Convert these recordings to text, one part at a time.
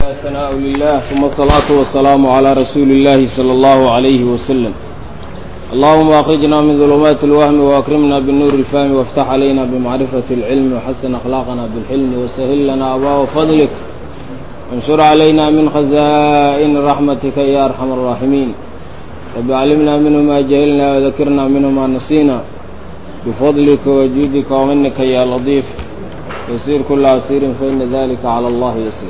ثناء لله ثم الصلاة والسلام على رسول الله صلى الله عليه وسلم اللهم أخرجنا من ظلمات الوهم وأكرمنا بالنور الفهم وافتح علينا بمعرفة العلم وحسن أخلاقنا بالحلم وسهل لنا أبواب فضلك وانشر علينا من خزائن رحمتك يا أرحم الراحمين رب علمنا منه ما جهلنا وذكرنا منه ما نسينا بفضلك وجودك ومنك يا لطيف يسير كل عسير فإن ذلك على الله يسير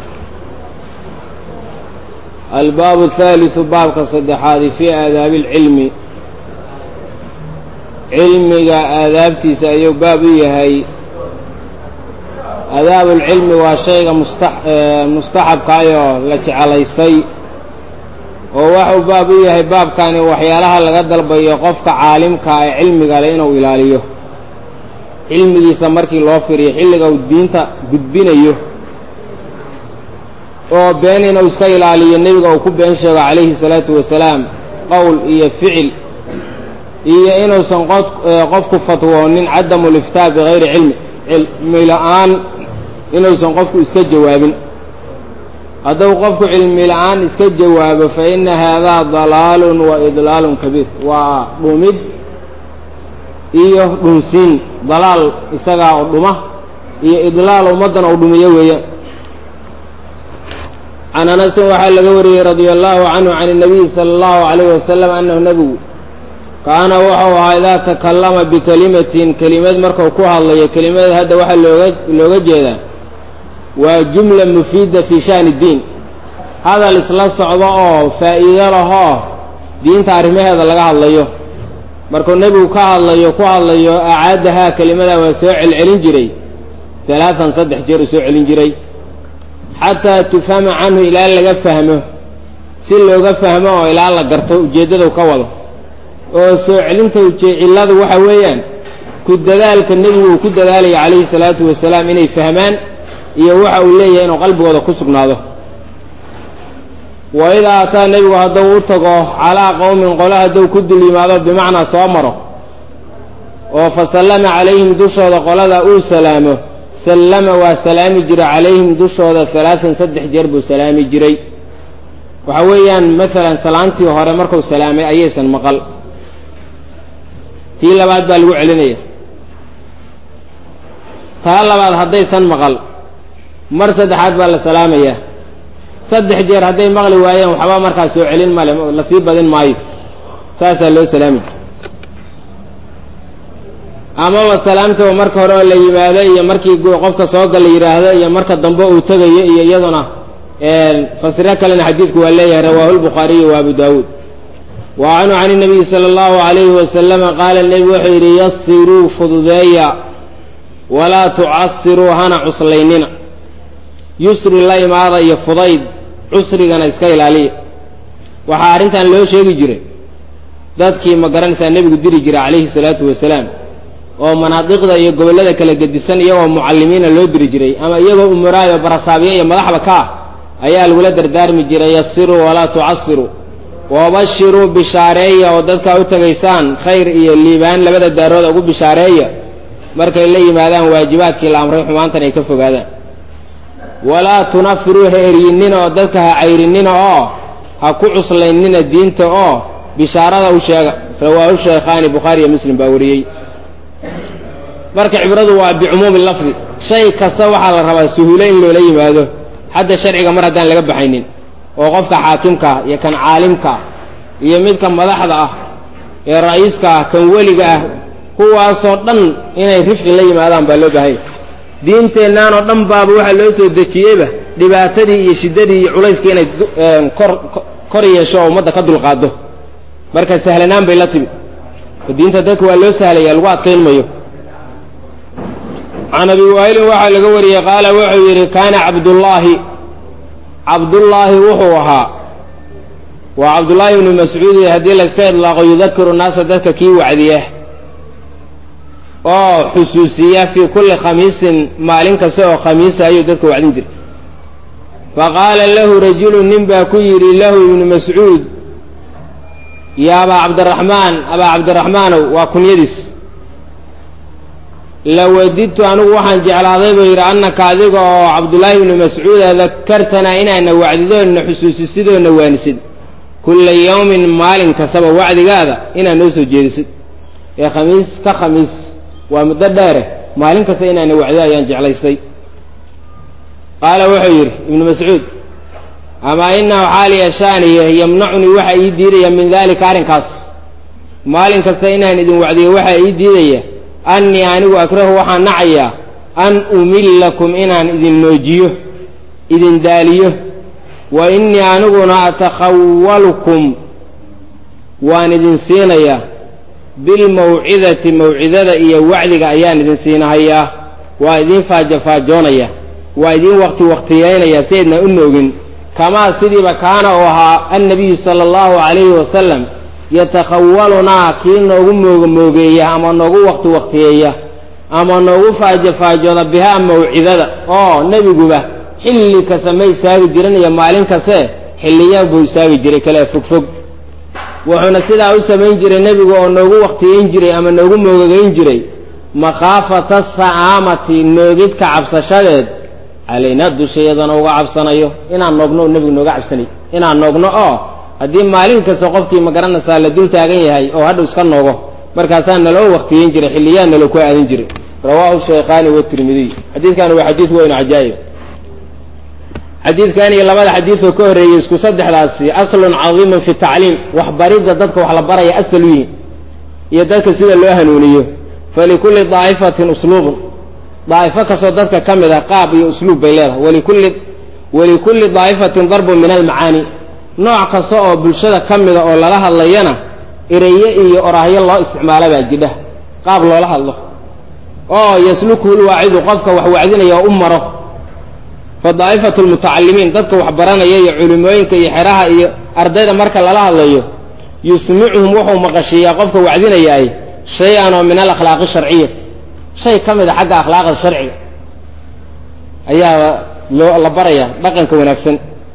الباب الثالث بابك صدحاadي في آdاaب العلم cilmiga aadaabtiisa ayuu baab u yahay aadaab اlcilmi waa shayga mustaxabkaayoo la jeclaystay oo waxuu baab u yahay baabkani waxyaalaha laga dalbayo qofka caalimka ee cilmiga le inuu ilaaliyo cilmigiisa markii loo firiyo xilliga uu diinta gudbinayo oo been inuu iska ilaaliyo nebiga uu ku been sheego calayhi salaatu wasalaam qowl iyo ficil iyo inuusan qofku fatwoonin cadamu liftaa bigayri cilmi cilmi la-aan inuusan qofku iska jawaabin hadduu qofku cilmi la-aan iska jawaabo fa ina haadaa dalaalun wa idlaalun kabiir waa dhumid iyo dhunsiin dalaal isagaa oo dhuma iyo idlaal ummaddan ou dhumiyo weeyaan can anasin waxaa laga wariyey radia allahu canhu can الnabiyi salى اllahu alayh wasalam anahu nebigu kaana wuxuu ahaa idaa takallama bikelimatin kelimad marku ku hadlayo kelimada hadda waxaa looga looga jeedaa waa jumla mufiida fi shani اdiin hadal isla socdo oo faa'iido lahoo diinta arrimaheeda laga hadlayo markuu nebigu ka hadlayo ku hadlayo acaadahaa kelimada waa soo celcelin jiray alaaan saddex jeer uu soo celin jiray xataa tufhama canhu ilaa laga fahmo si looga fahmo oo ilaa la garto ujeeddadu ka wado oo soo celinta cilladu waxa weeyaan ku dadaalka nebigu uu ku dadaalaya calayhi salaatu wasalaam inay fahmaan iyo waxa uu leeyahay inuu qalbigooda ku sugnaado wa idaa ataa nebigu hadduu u tago calaa qowmin qole hadduu ku dul yimaado bimacnaa soo maro oo fa sallama calayhim dushooda qolada uu salaamo sallama waa salaami jiray calayhim dushooda alaaan saddex jeer buu salaami jiray waxa weeyaan maalan salaantii hore marku salaamay ayaysan maqal tii labaad baa lagu celinaya taa labaad haddaysan maqal mar saddexaad baa la salaamayaa saddex jeer hadday maqli waayeen waxba markaas soo celin male lasii badin maayo saasaa loo salaami jiray amaba salaamtaba marka hore oo la yimaado iyo markii qofka soo gal la yidhaahdo iyo marka dambe uu tegayo iyo iyaduna fasiro kalena xadiidku waa leeyahay rawaahu lbukhaariyu wa abu daawuud wa canhu can inabiyi sala allahu alayhi wasalama qaala nebigu wuxuu yidhi yasiruu fududeeya walaa tucasiruu hana cuslaynina yusri la imaada iyo fudayd cusrigana iska ilaaliya waxaa arrintan loo sheegi jiray dadkii ma garanaysaa nebigu diri jiray calayhi salaatu wasalaam oo manaadiqda iyo gobollada kala gedisan iyagoo mucallimiina loo diri jiray ama iyagoo umuraayo barasaabiye iyo madaxba ka ah ayaa lagula dardaarmi jiray yasiruu walaa tucasiruu wabashiruu bishaareeya oo dadkaa u tegaysaan khayr iyo liibaan labada daarooda ugu bishaareeya markay la yimaadaan waajibaadkii la amray xumaantan ay ka fogaadaan walaa tunafiruu ha eryinnina oo dadka ha cayrinnina oo ha ku cuslaynina diinta oo bishaarada u sheega rawaahu shaykhaani bukhaari iyo muslim baa wariyey marka cibradu waa bicumuumi lafdi shay kasta waxaa la rabaa suhuulo in loola yimaado xadda sharciga mar haddaan laga baxaynin oo qofka xaakimka ah iyo kan caalimka ah iyo midka madaxda ah ee ra'iiska ah kan weliga ah kuwaasoo dhan inay rifqi la yimaadaan baa loo baahanya diinteennan oo dhan baaba waxaa loo soo dejiyeyba dhibaatadii iyo shiddadii iyo culayskii inay kor kor yeesho oo ummadda ka dulqaado marka sahlanaan bay la timi diinta dadka waa loo sahlaya lagu adkayn mayo can abi waa'ilin waxaa laga wariyey qaala wuxuu yidhi kaana cabdullaahi cabdullaahi wuxuu ahaa waa cabdullaahi ibnu mascuud haddii layska idlaaqo yudakiru naasa dadka kii wacdiya oo xusuusiya fii kulli khamiisin maalin kasta oo khamiisa ayuu dadka wacdin jiray faqaala lahu rajulu nin baa ku yidhi lahu ibnu mascuud ya abaa cabdiraxmaan abaa cabdiraxmaanow waa kunyadiis lawadidtu anigu waxaan jeclaaday buu yidhi annaka adiga oo cabdullaahi ibni mascuuda dakartanaa inaana wacdidoodna xusuusisidoodna waanisid kulla yawmin maalin kastaba wacdigaada inaad noo soo jeedisid ee khamiis ka khamiis waa muddo dheere maalin kasta inaana wacdo ayaan jeclaystay qaala wuxuu yidhi ibnu mascuud amaa inahu xaaliya shaaniye yamnacunii waxaa ii diidaya min daalika arrinkaas maalin kasta inaan idin wacdiyo waxaa ii diidaya annii anigu akrahu waxaan nacayaa an umillakum inaan idin noojiyo idin daaliyo wa innii aniguna atakhawalukum waan idin siinayaa bilmawcidati mawcidada iyo wacdiga ayaan idin siinahayaa waa idin faajafaajoonaya waa idin waqti waqtiyeynaya si aydna u noogin kamaa sidiiba kaana uu ahaa annabiyu sala allahu calayhi wasalam yatakhawalunaa kii noogu moogamoogeeya ama noogu waqti waqtiyeeya ama noogu faajofaajooda bihaa mawcidada oo nebiguba xilli kasta ma istaagi jirin iyo maalin kaste xilliyaan buu istaagi jiray kale fogfog wuxuuna sidaa u samayn jiray nebigu oo noogu waqtiyeyn jiray ama noogu moogogeyn jiray makhaafata sa'aamati noogidka cabsashadeed calaynaa dushayadana uga cabsanayo inaan noogno oo nebigu nooga cabsanay inaan noogno oo haddii maalin kasta qofkii ma garanaysaa la dul taagan yahay oo hadhow iska noogo markaasaa naloo waqtiyeyn jiray xilliyaa nalo ku aadin jiray rawaahu shaykhaani watirmidiy xadiidkani waa xadiid weyn cajaa'ib xadiidkan iyo labada xadiidoo ka horreeyey isku saddexdaasi aslun cadiimun fi tacliim waxbaridda dadka wax la baraya asal u yihin iyo dadka sida loo hanuuniyo falikulli daa'ifatin usluubun daa'ifo kastoo dadka ka mid a qaab iyo usluub bay leedahay walikulli walikulli daa'ifatin darbun min almacaani nooc kasta oo bulshada ka mida oo lala hadlayana ereye iyo oraahyo loo isticmaala baa jidha qaab loola hadlo oo yaslukuhu lwaacidu qofka wax wacdinaya oo u maro fa daa'ifatu lmutacalimiin dadka wax baranaya iyo culimooyinka iyo xeraha iyo ardayda marka lala hadlayo yusmicuhum wuxuu maqashiiyaa qofka wacdinayaay shay-an oo min alakhlaaqi sharciyati shay ka mid a xagga akhlaaqda sharciga ayaa loo la barayaa dhaqanka wanaagsan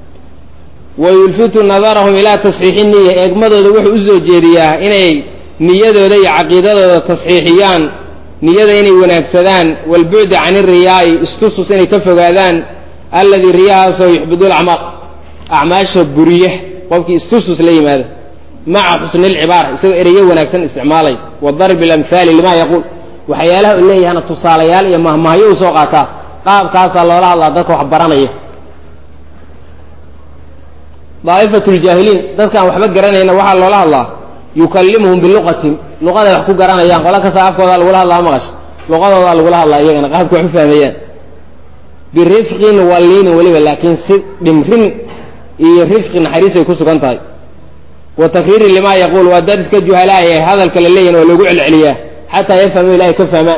wa yulfitu nadarahum ilaa tasxiixi niya eegmadooda wuxuu usoo jeediyaa inay niyadooda iyo caqiidadooda tasxiixiyaan niyada inay wanaagsadaan walbucdi can iriyaa'i istusus inay ka fogaadaan alladii riyahaasoo yuxbidu lacmaal acmaasha buriya qofkii istusus la yimaada maca xusni lcibaara isagoo ereyo wanaagsan isticmaalay wa darbi lamhaali lima yaquul waxyaalaha u leeyahana tusaalayaal iyo mahmahyo u soo qaataa qaabkaasaa loola hadlaa dadka wax baranaya daa'ifatu ljaahiliin dadkaan waxba garanayna waxaa loola hadlaa yukallimuhum biluqatihim luqaday wax ku garanayaan qola kasta afkoodaa lagula hadlaa maqash luqadoodaa lagula hadlaa iyagana qaabka wax u fahmayaan birifqin waliinin weliba laakiin si dhimrin iyo rifqi naxariisay ku sugan tahay wa takriiri limaa yaquul waa dad iska juhalaaya hadalka la leeyahin waa loogu celceliyaa xataa yafhamu ilahay ka fahmaan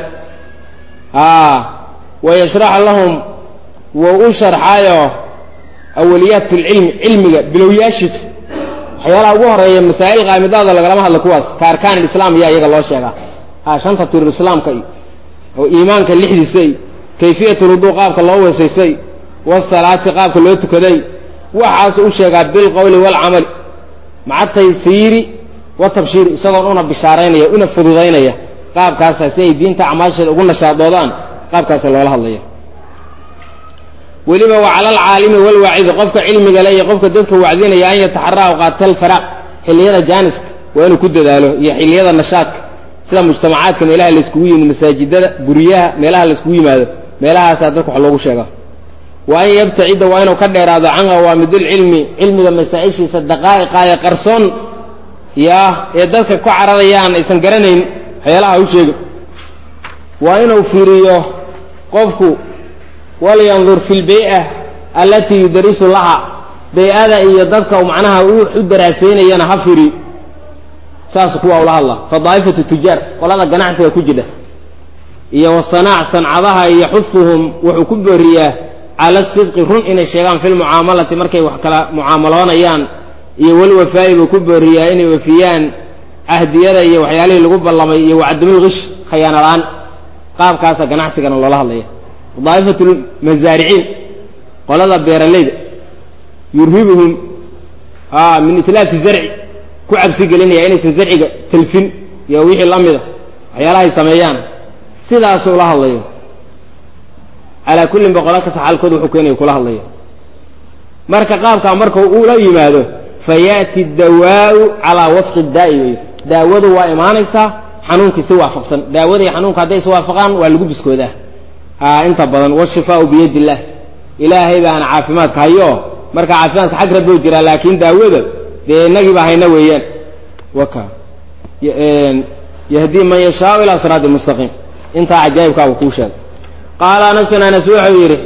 wa yashraxa lahum wou u sharxaayo awaliyaat lcilmi cilmiga bilowyaashiisa waxyaalaha ugu horeeya masaa'il qaamidaada lagalama hadlo kuwaas ka arkaan ilislaam yaa iyaga loo sheegaa ha shanta tirur islaamka iyo oo iimaanka lixdiisa iyo kayfiyat lwuduu qaabka loo weesaysay wasalaati qaabka loo tukaday waxaasu u sheegaa bilqowli waalcamali maca taysiiri watabshiiri isagoon una bishaaraynaya una fududaynaya qaabkaasa si ay diinta acmaasheeda ugu nashaadoodaan qaabkaasa loola hadlaya weliba wa cala alcaalimi walwaacidi qofka cilmiga le iyo qofka dadka wacdinaya an yataxaraa awqaata alfaraaq xilliyada jaaniska waa inuu ku dadaalo iyo xilliyada nashaadka sida mujtamacaadka meelaha layskugu yimid masaajidada guryaha meelaha layskugu yimaado meelahaasaa dadka wax loogu sheega wa an yabtacida waa inuu ka dheeraado can qawaamidilcilmi cilmiga masaa-ishiisa daqaa'iqaaya qarsoon yaa ee dadka ku cararayaan aysan garanayn waxyaalaha u sheegin waa inuu fiiriyo qofku walyandur fi lbey'a allatii yudarisu laha bey-ada iyo dadka macnaha u daraasaynayana ha firiyo saas kuwa ula hadla fa daa'ifatu tujaar qolada ganacsiga ku jidha iyo wasanaac sancadaha iyo xufuhum wuxuu ku booriyaa cala sidqi run inay sheegaan fi lmucaamalati markay wax kala mucaamaloonayaan iyo walwafaa'i buu ku booriyaa inay wafiyaan cahdiyada iyo waxyaalihii lagu ballamay iyo wacdamulgish khayaana la-aan qaabkaasa ganacsigana loola hadlaya daa'ifatu lmasaariciin qolada beeralayda yurhibuhum min itlaafi zarci ku cabsi gelinaya inaysan zarciga talfin iyo wixii la mida waxyaalahay sameeyaan sidaasuu la hadlayo calaa kullin boqola kasta xaalkood wuxuu keenaya kula hadlaya marka qaabkaa marka uu la yimaado fa yaati dawaau calaa wafqi daa'i wey daawadu waa imaanaysaa xanuunkii si waafaqsan daawada iyo xanuunka hadday iswaafaqaan waa lagu biskoodaa a inta badan washifaau biyadi illah ilaahay baana caafimaadka hayo marka caafimaadka xag rabbou jiraa laakiin daawada dee inagiiba hayna weeyaan waka yahdii man yashaau ilaa siraati mustaqiim intaa cajaa'ibkaa uu kuu sheegay qaala anasun anas wuxuu yidhi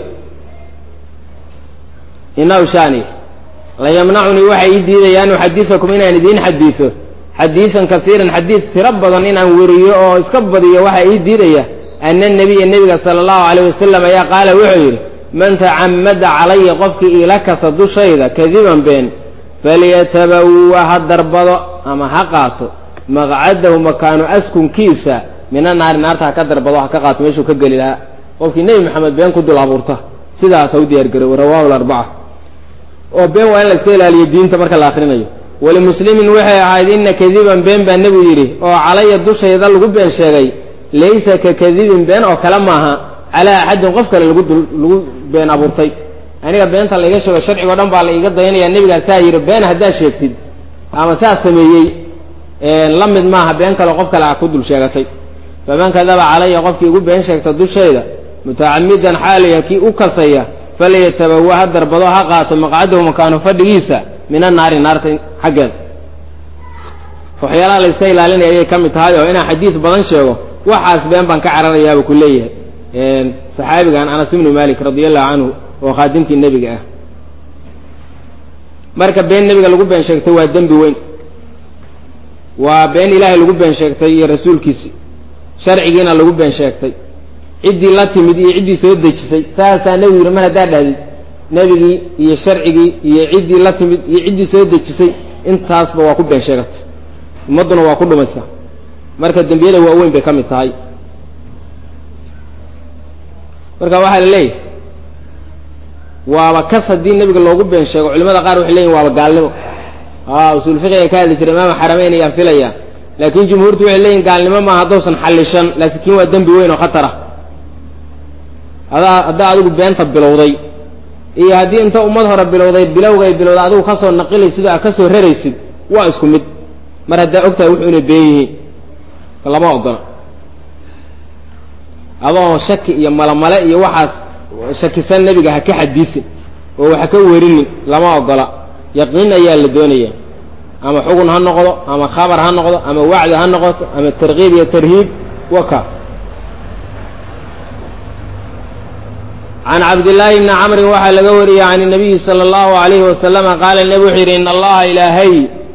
inahu shani la yamnacunii waxay ii diidaya an uxadiakum inaan idiin xadiiso xadiisan kasiiran xadiis tiro badan inaan weriyo oo iska badiyo waxaa ii diidaya ana nabiya nebiga sala allahu alayh wasalam ayaa qaala wuxuu yidhi man tacamada calaya qofkii iila kasa dushayda kadiban been falyatabawa ha darbado ama ha qaato maqcadahu makaanu askunkiisa mina naari naarta ha ka darbado ha ka qaato meeshuu ka geli lahaa qofkii nebi maxamed been ku dul abuurta sidaas ha u diyaargarow rawahu larbaca oo been waa in la iska ilaaliyo diinta marka la akrinayo walimuslimin waxay ahayd ina kadiban been baa nebigu yidhi oo calaya dushayda lagu been sheegay laysa ka kadibin been oo kale maaha calaa axadin qof kale lagu dul lagu been abuurtay aniga beenta laiga sheego sharcigo dhan baa la iga dayanaya nebigaa saa yidhi been haddaad sheegtid ama saas sameeyey la mid maaha been kale qof kale a ku dul sheegatay faman kadaba calaya qofkii igu been sheegta dushayda mutacamidan xaaliya kii u kasaya falyatabawa ha darbado ha qaato maqcadahu makaanu fadhigiisa min annaari naarta xaggeeda waxyaalaha la iska ilaalinaya ayay ka mid tahay oo inaan xadiid badan sheego waxaas been baan ka cararayaaba ku leeyahay saxaabigan anas ibnu malik radi allahu canhu oo khaadimkii nebiga ah marka been nebiga lagu been sheegtay waa dembi weyn waa been ilaahay lagu been sheegtay iyo rasuulkiisi sharcigiina lagu been sheegtay ciddii la timid iyo ciddii soo dejisay saasaa nebigu yidhi mar haddaa dhahdid nebigii iyo sharcigii iyo ciddii la timid iyo ciddii soo dejisay intaasba waa ku been sheegatay ummadduna waa ku dhumaysa marka dembiyada waaweyn bay ka mid tahay marka waxaa la leeyahay waaba kas haddii nebiga loogu been sheego culimada qaar waxay leeyihin waaba gaalnimo a usul fiqiga ka hadli jira imaama xarameyn ayaan filaya laakiin jumhuurtu waxay leeyihin gaalnimo maaha haddousan xallishan laakiin waa dembi weyn oo khatar ah adaa haddaa adigu beenta bilowday iyo haddii inta ummad hore bilowday bilowga ay bilowday adigu kasoo naqilaysid oo aad ka soo raraysid waa isku mid mar haddaa ogtahay wuxuu inay been yihiin lama ogola adoo shaki iyo malamale iyo waxaas shakisan nebiga ha ka xadiisin oo waxa ka werinin lama ogola yaqiin ayaa la doonaya ama xugun ha noqdo ama khabar ha noqdo ama wacdi ha noqoto ama tarkiib iyo tarhiib waka can cabdillaahi bni camrin waxaa laga wariyey can nabiyi sala allahu alayhi wasalama qaala nebi wuxuu yidhi in allaha ilaahay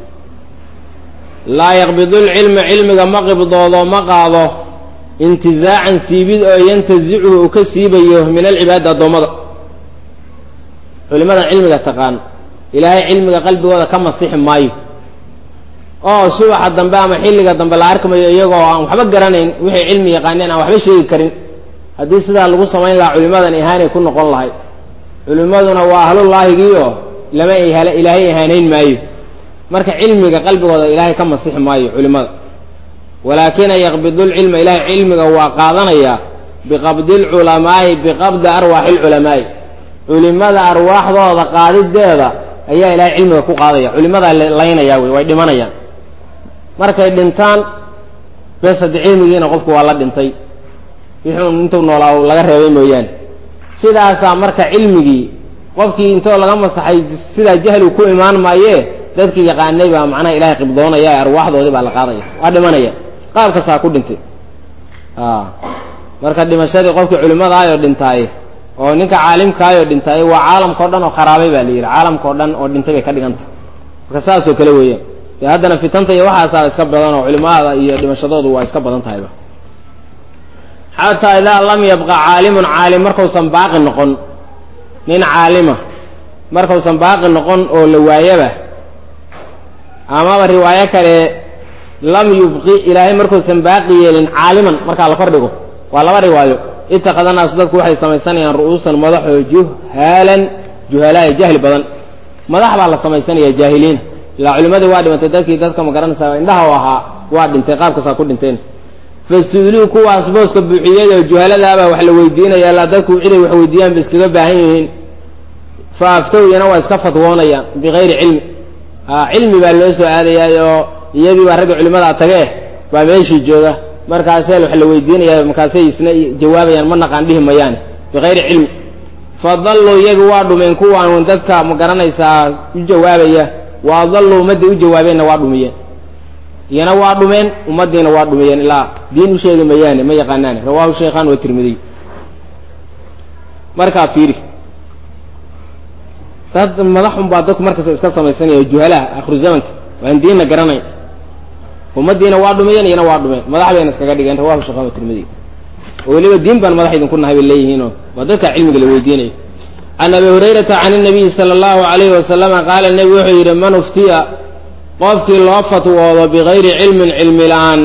laa yaqbidu lcilma cilmiga ma qibdoodo ma qaado intizaacan siibid oo yantazichu uu ka siibayo min alcibaadi addoommada culimada cilmiga taqaan ilaahay cilmiga qalbigooda ka masixi maayo oo subaxa dambe ama xilliga dambe la arkimayo iyagoo aan waxba garanayn wixay cilmi yaqaaneen aan waxba sheegi karin haddii sidaa lagu samayn lahaa culimadan ihaanay ku noqon lahay culimmaduna waa ahlullaahigiioo lama ilaahay ihaanayn maayo marka cilmiga qalbigooda ilaahay ka masixi maayo culimada walaakina yaqbidu lcilma ilahay cilmiga waa qaadanayaa biqabdi lculamaa'i biqabdi arwaaxi lculamaa'i culimada arwaaxdooda qaadideeda ayaa ilahay cilmiga ku qaadaya culimadaa laynaya wey way dhimanayaan markay dhintaan bes haddi cilmigiina qofku waa la dhintay wixuu intuu noolaa laga reebay mooyaane sidaasaa marka cilmigii qofkii intoo laga masaxay sidaa jahligu ku imaan maayee dadkii yaqaanay baa macnaha ilahay qibdoonaya ee arwaaxdoodii baa la qaadaya waa dhimanaya qaab kastaa ku dhintay marka dhimashadii qofkii culimadaayoo dhintaaye oo ninka caalimkaayoo dhintaaye waa caalamkao dhan oo kharaabay baa la yidhi caalamkao dhan oo dhintay bay ka dhigantah marka saasoo kale weeyaan dee haddana fitanta iyo waxaasaa iska badan oo culimada iyo dhimashadoodu waa iska badan tahayba xataa idaa lam yabqa caalimun caalim markausan baaqi noqon nin caalima markausan baaqi noqon oo la waayaba amaba riwaayo kale lam yubqi ilaahay markuusan baaqi yeelin caaliman markaa la kordhigo waa laba riwaayo itakada naasu dadku waxay samaysanayaan ru'uusan madaxoo juhaalan juhalaaya jahli badan madax baa la samaysanaya jaahiliina ilaa culimadii waa dhimantay dadkii dadka ma garanaysaa indhaha u ahaa waa dhintay qaabkaasaa ku dhinteen fasuuluu kuwaas booska buuxiyada oo juhaladaabaa wax la weydiinaya ilaa dadku ciday wax weydiiyaan ba iskaga baahan yihiin fa aftow iyana waa iska fatwoonayaan bikayri cilmi a cilmi baa loo soo aadayaay oo iyagii baa ragga culimadaa tage baa meeshii jooga markaasee wax la weydiinaya markaasay isna jawaabayaan ma naqaan dhihi mayaane bikayri cilmi fadalluu iyagi waa dhumeen kuwaan dadka ma garanaysaa u jawaabaya wa adalluu ummaddii u jawaabeenna waa dhumiyeen iyana waa dhumeen ummaddiina waa dhumiyeen ilaa diin u sheegi mayaane ma yaqaanaane rawahu shaykhan wa tirmidiy markaa fiiri dad madaxun baa dadku markasta iska samaysanaya juhalaha akhiru zamanka waan diinna garanayn ummaddiina waa dhumiyeen iyana waa dhumeen madax bayna iskaga dhigeen rawahu shaykhan wa tirmidiy oo weliba diin baan madax idinku nahay bay leeyihiinoo waa dadka cilmiga la weydiinayo can abi hurayrata can inabiyi sala allahu alayhi wasalama qaala nebigu wuxuu yidhi man uftiya qofkii loo fatwoodo bikayri cilmin cilmi la-aan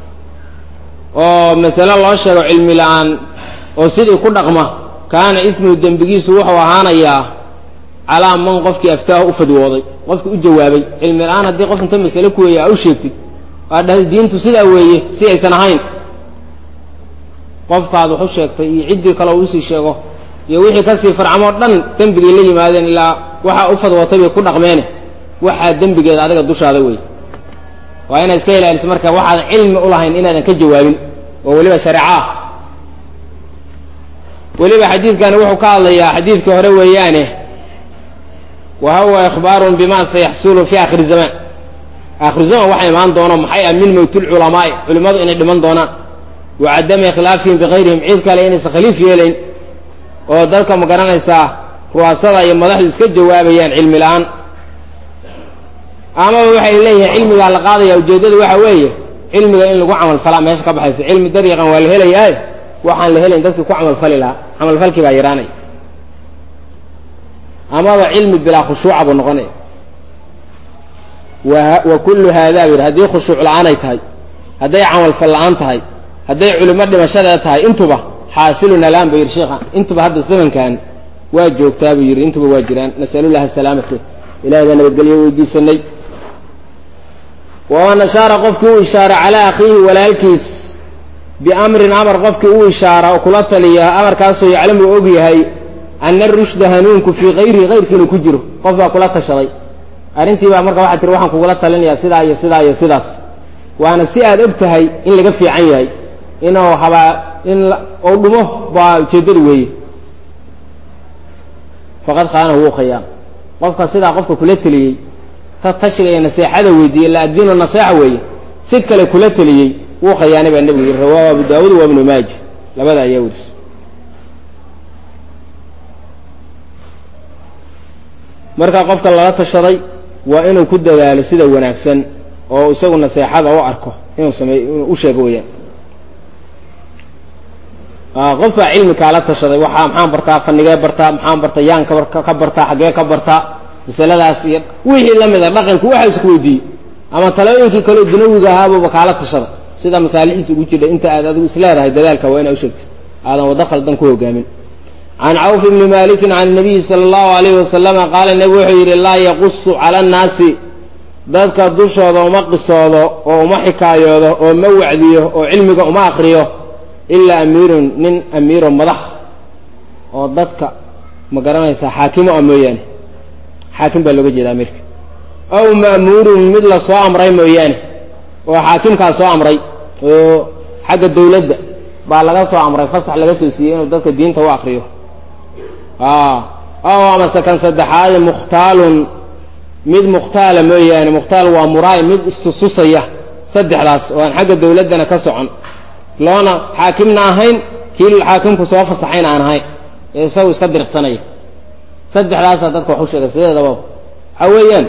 oo masale loo sheego cilmi la-aan oo sidii ku dhaqma kaana ismuhu dembigiisu wuxuu ahaanayaa calaa man qofkii aftaahu u fadwooday qofkii u jawaabay cilmi la-aan haddii qof inta masale ku weeye aa u sheegtid waa dhahday diintu sidaa weeye si aysan ahayn qofkaad wax u sheegtay iyo ciddii kale uu usii sheego iyo wixii kasii farcamoo dhan dembigay la yimaadeen ilaa waxaa u fadwootay bay ku dhaqmeene waxaa dembigeeda adiga dushaada wey waa inaad iska ilaaliso marka waxaadan cilmi ulahayn inaadan ka jawaabin oo weliba shareeco ah weliba xadiidkani wuxuu ka hadlayaa xadiidkii hore weeyaane wa huwa ikhbaarun bima sayaxsulu fi akhiri zamaan aakhiru zaman waxa imaan doono maxay ah min mowt lculamaai culimmadu inay dhiman doonaan wa cadami khilaafihim bikayrihim cid kale inaysan khaliif yeelayn oo dadka ma garanaysaa ru'aasada iyo madaxdu iska jawaabayaan cilmi la-aan amaba waxay leeyihiin cilmigaa la qaadaya ujeeddadu waxa weeye cilmiga in lagu camalfalaa meesha ka baxaysa cilmi dariiqan waa la helayaaye waxaan la helayn dadkii ku camalfali lahaa camalfalkii baa yaraanaya amaba cilmi bilaa khushuuca buu noqonaya wa kullu haadaa bu yidhi haddii khushuuc la-aan ay tahay hadday camalfal la-aan tahay hadday culimo dhimashadeeda tahay intuba xaasilun alaan ba yidhi sheikha intuba hadda zamankan waa joogtaa buu yidhi intuba waa jiraan nasalullahi asalaamata ilahay baa nabadgelyo weydiisanay waman ashaara qofkii u ishaara calaa akhiihi walaalkiis biamrin amar qofkii u ishaara oo kula taliya amarkaasoo yaclamu og yahay ana rushda hanuunku fii kayrihi kayrkii inuu ku jiro qof baa kula tashaday arrintii baa marka waxaa tiri waxaan kugula talinayaa sidaa iyo sidaa iyo sidaas waana si aad og tahay in laga fiican yahay inuu habaa in ou dhumo baa ujeeddadu weeye faqad khaanahu wuu khayaan qofka sidaa qofka kula teliyey ta tashiga iyo naseexada weydiiyey la addiinu naseexa weeye si kale kula teliyey wuu khayaanay baa nebigu yidhi rawaahu abu daawuud wa ibnu maaja labada ayaa werisa marka qofka lala tashaday waa inuu ku dadaalo sida wanaagsan oo isagu naseexada u arko inuu sameey inuu u sheego weyaan qof baa cilmi kaala tashaday waxaa maxaan bartaa fanigee bartaa maxaan barta yaan ka bartaa xaggee ka bartaa masaladaas iyo wixii lamid a dhaqanki waxa isku weydiiyey ama talooyinkii kaleo dunawiga ahaabuba kaala tashada sida masaalidiisa ugu jidha inta aad adigu isleedahay dadaalka waa inaa usheegtid aadan waddo khaldan ku hogaamin can cawf ibni malikin can nabiyi sala allahu alayhi wasalama qaala nebigu wuxuu yidhi laa yaqusu cala annaasi dadka dushooda uma qisoodo oo uma xikaayoodo oo ma wacdiyo oo cilmiga uma akriyo ilaa amiirun nin amiiro madax oo dadka ma garanaysaa xaakimo ah mooyaane xaakim baa looga jeeda amiirka aw ma'muurun mid la soo amray mooyaane oo xaakimkaa soo amray oo xagga dawladda baa laga soo amray fasax laga soo siiyey inuu dadka diinta u akriyo aw amase kan saddexaade mukhtaalun mid mukhtaala mooyaane mukhtaal waa muraay mid istususaya saddexdaas oo aan xagga dawladdana ka socon loona xaakimna ahayn kii xaakimku soo fasaxayna aan ahayn ee isagu iska diriqsanaya saddexdaasaa dadka wax u sheegay sideedaba waxaa weeyaan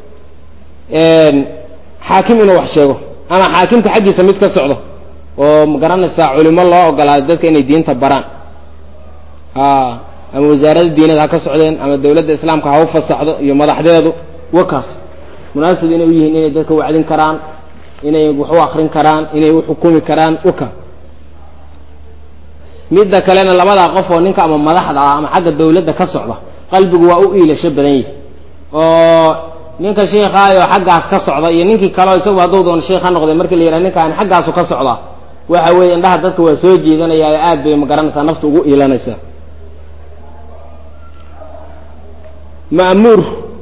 xaakim inuu wax sheego ama xaakimka xaggiisa mid ka socdo oo ma garanaysaa culimo loo ogolaaday dadka inay diinta baraan ama wasaaradda diinada ha ka socdeen ama dawladda islaamka ha u fasaxdo iyo madaxdeedu wakaas munaasib inay u yihiin inay dadka wacdin karaan inay wax u akrin karaan inay u xukumi karaan waka midda kalena labadaa qof oo ninka ama madaxda ah ama xagga dawladda ka socda qalbigu waa u iilasho badan yahi oo ninka sheikhaayoo xaggaas ka socda iyo ninkii kaleo isagu hadduu doono sheikh ha noqday markii la yidhaha ninkaan xaggaasu ka socdaa waxa weeye indhaha dadka waa soo jiidanaya aad bay ma garanaysaa nafta ugu iilanaysaa ma'muur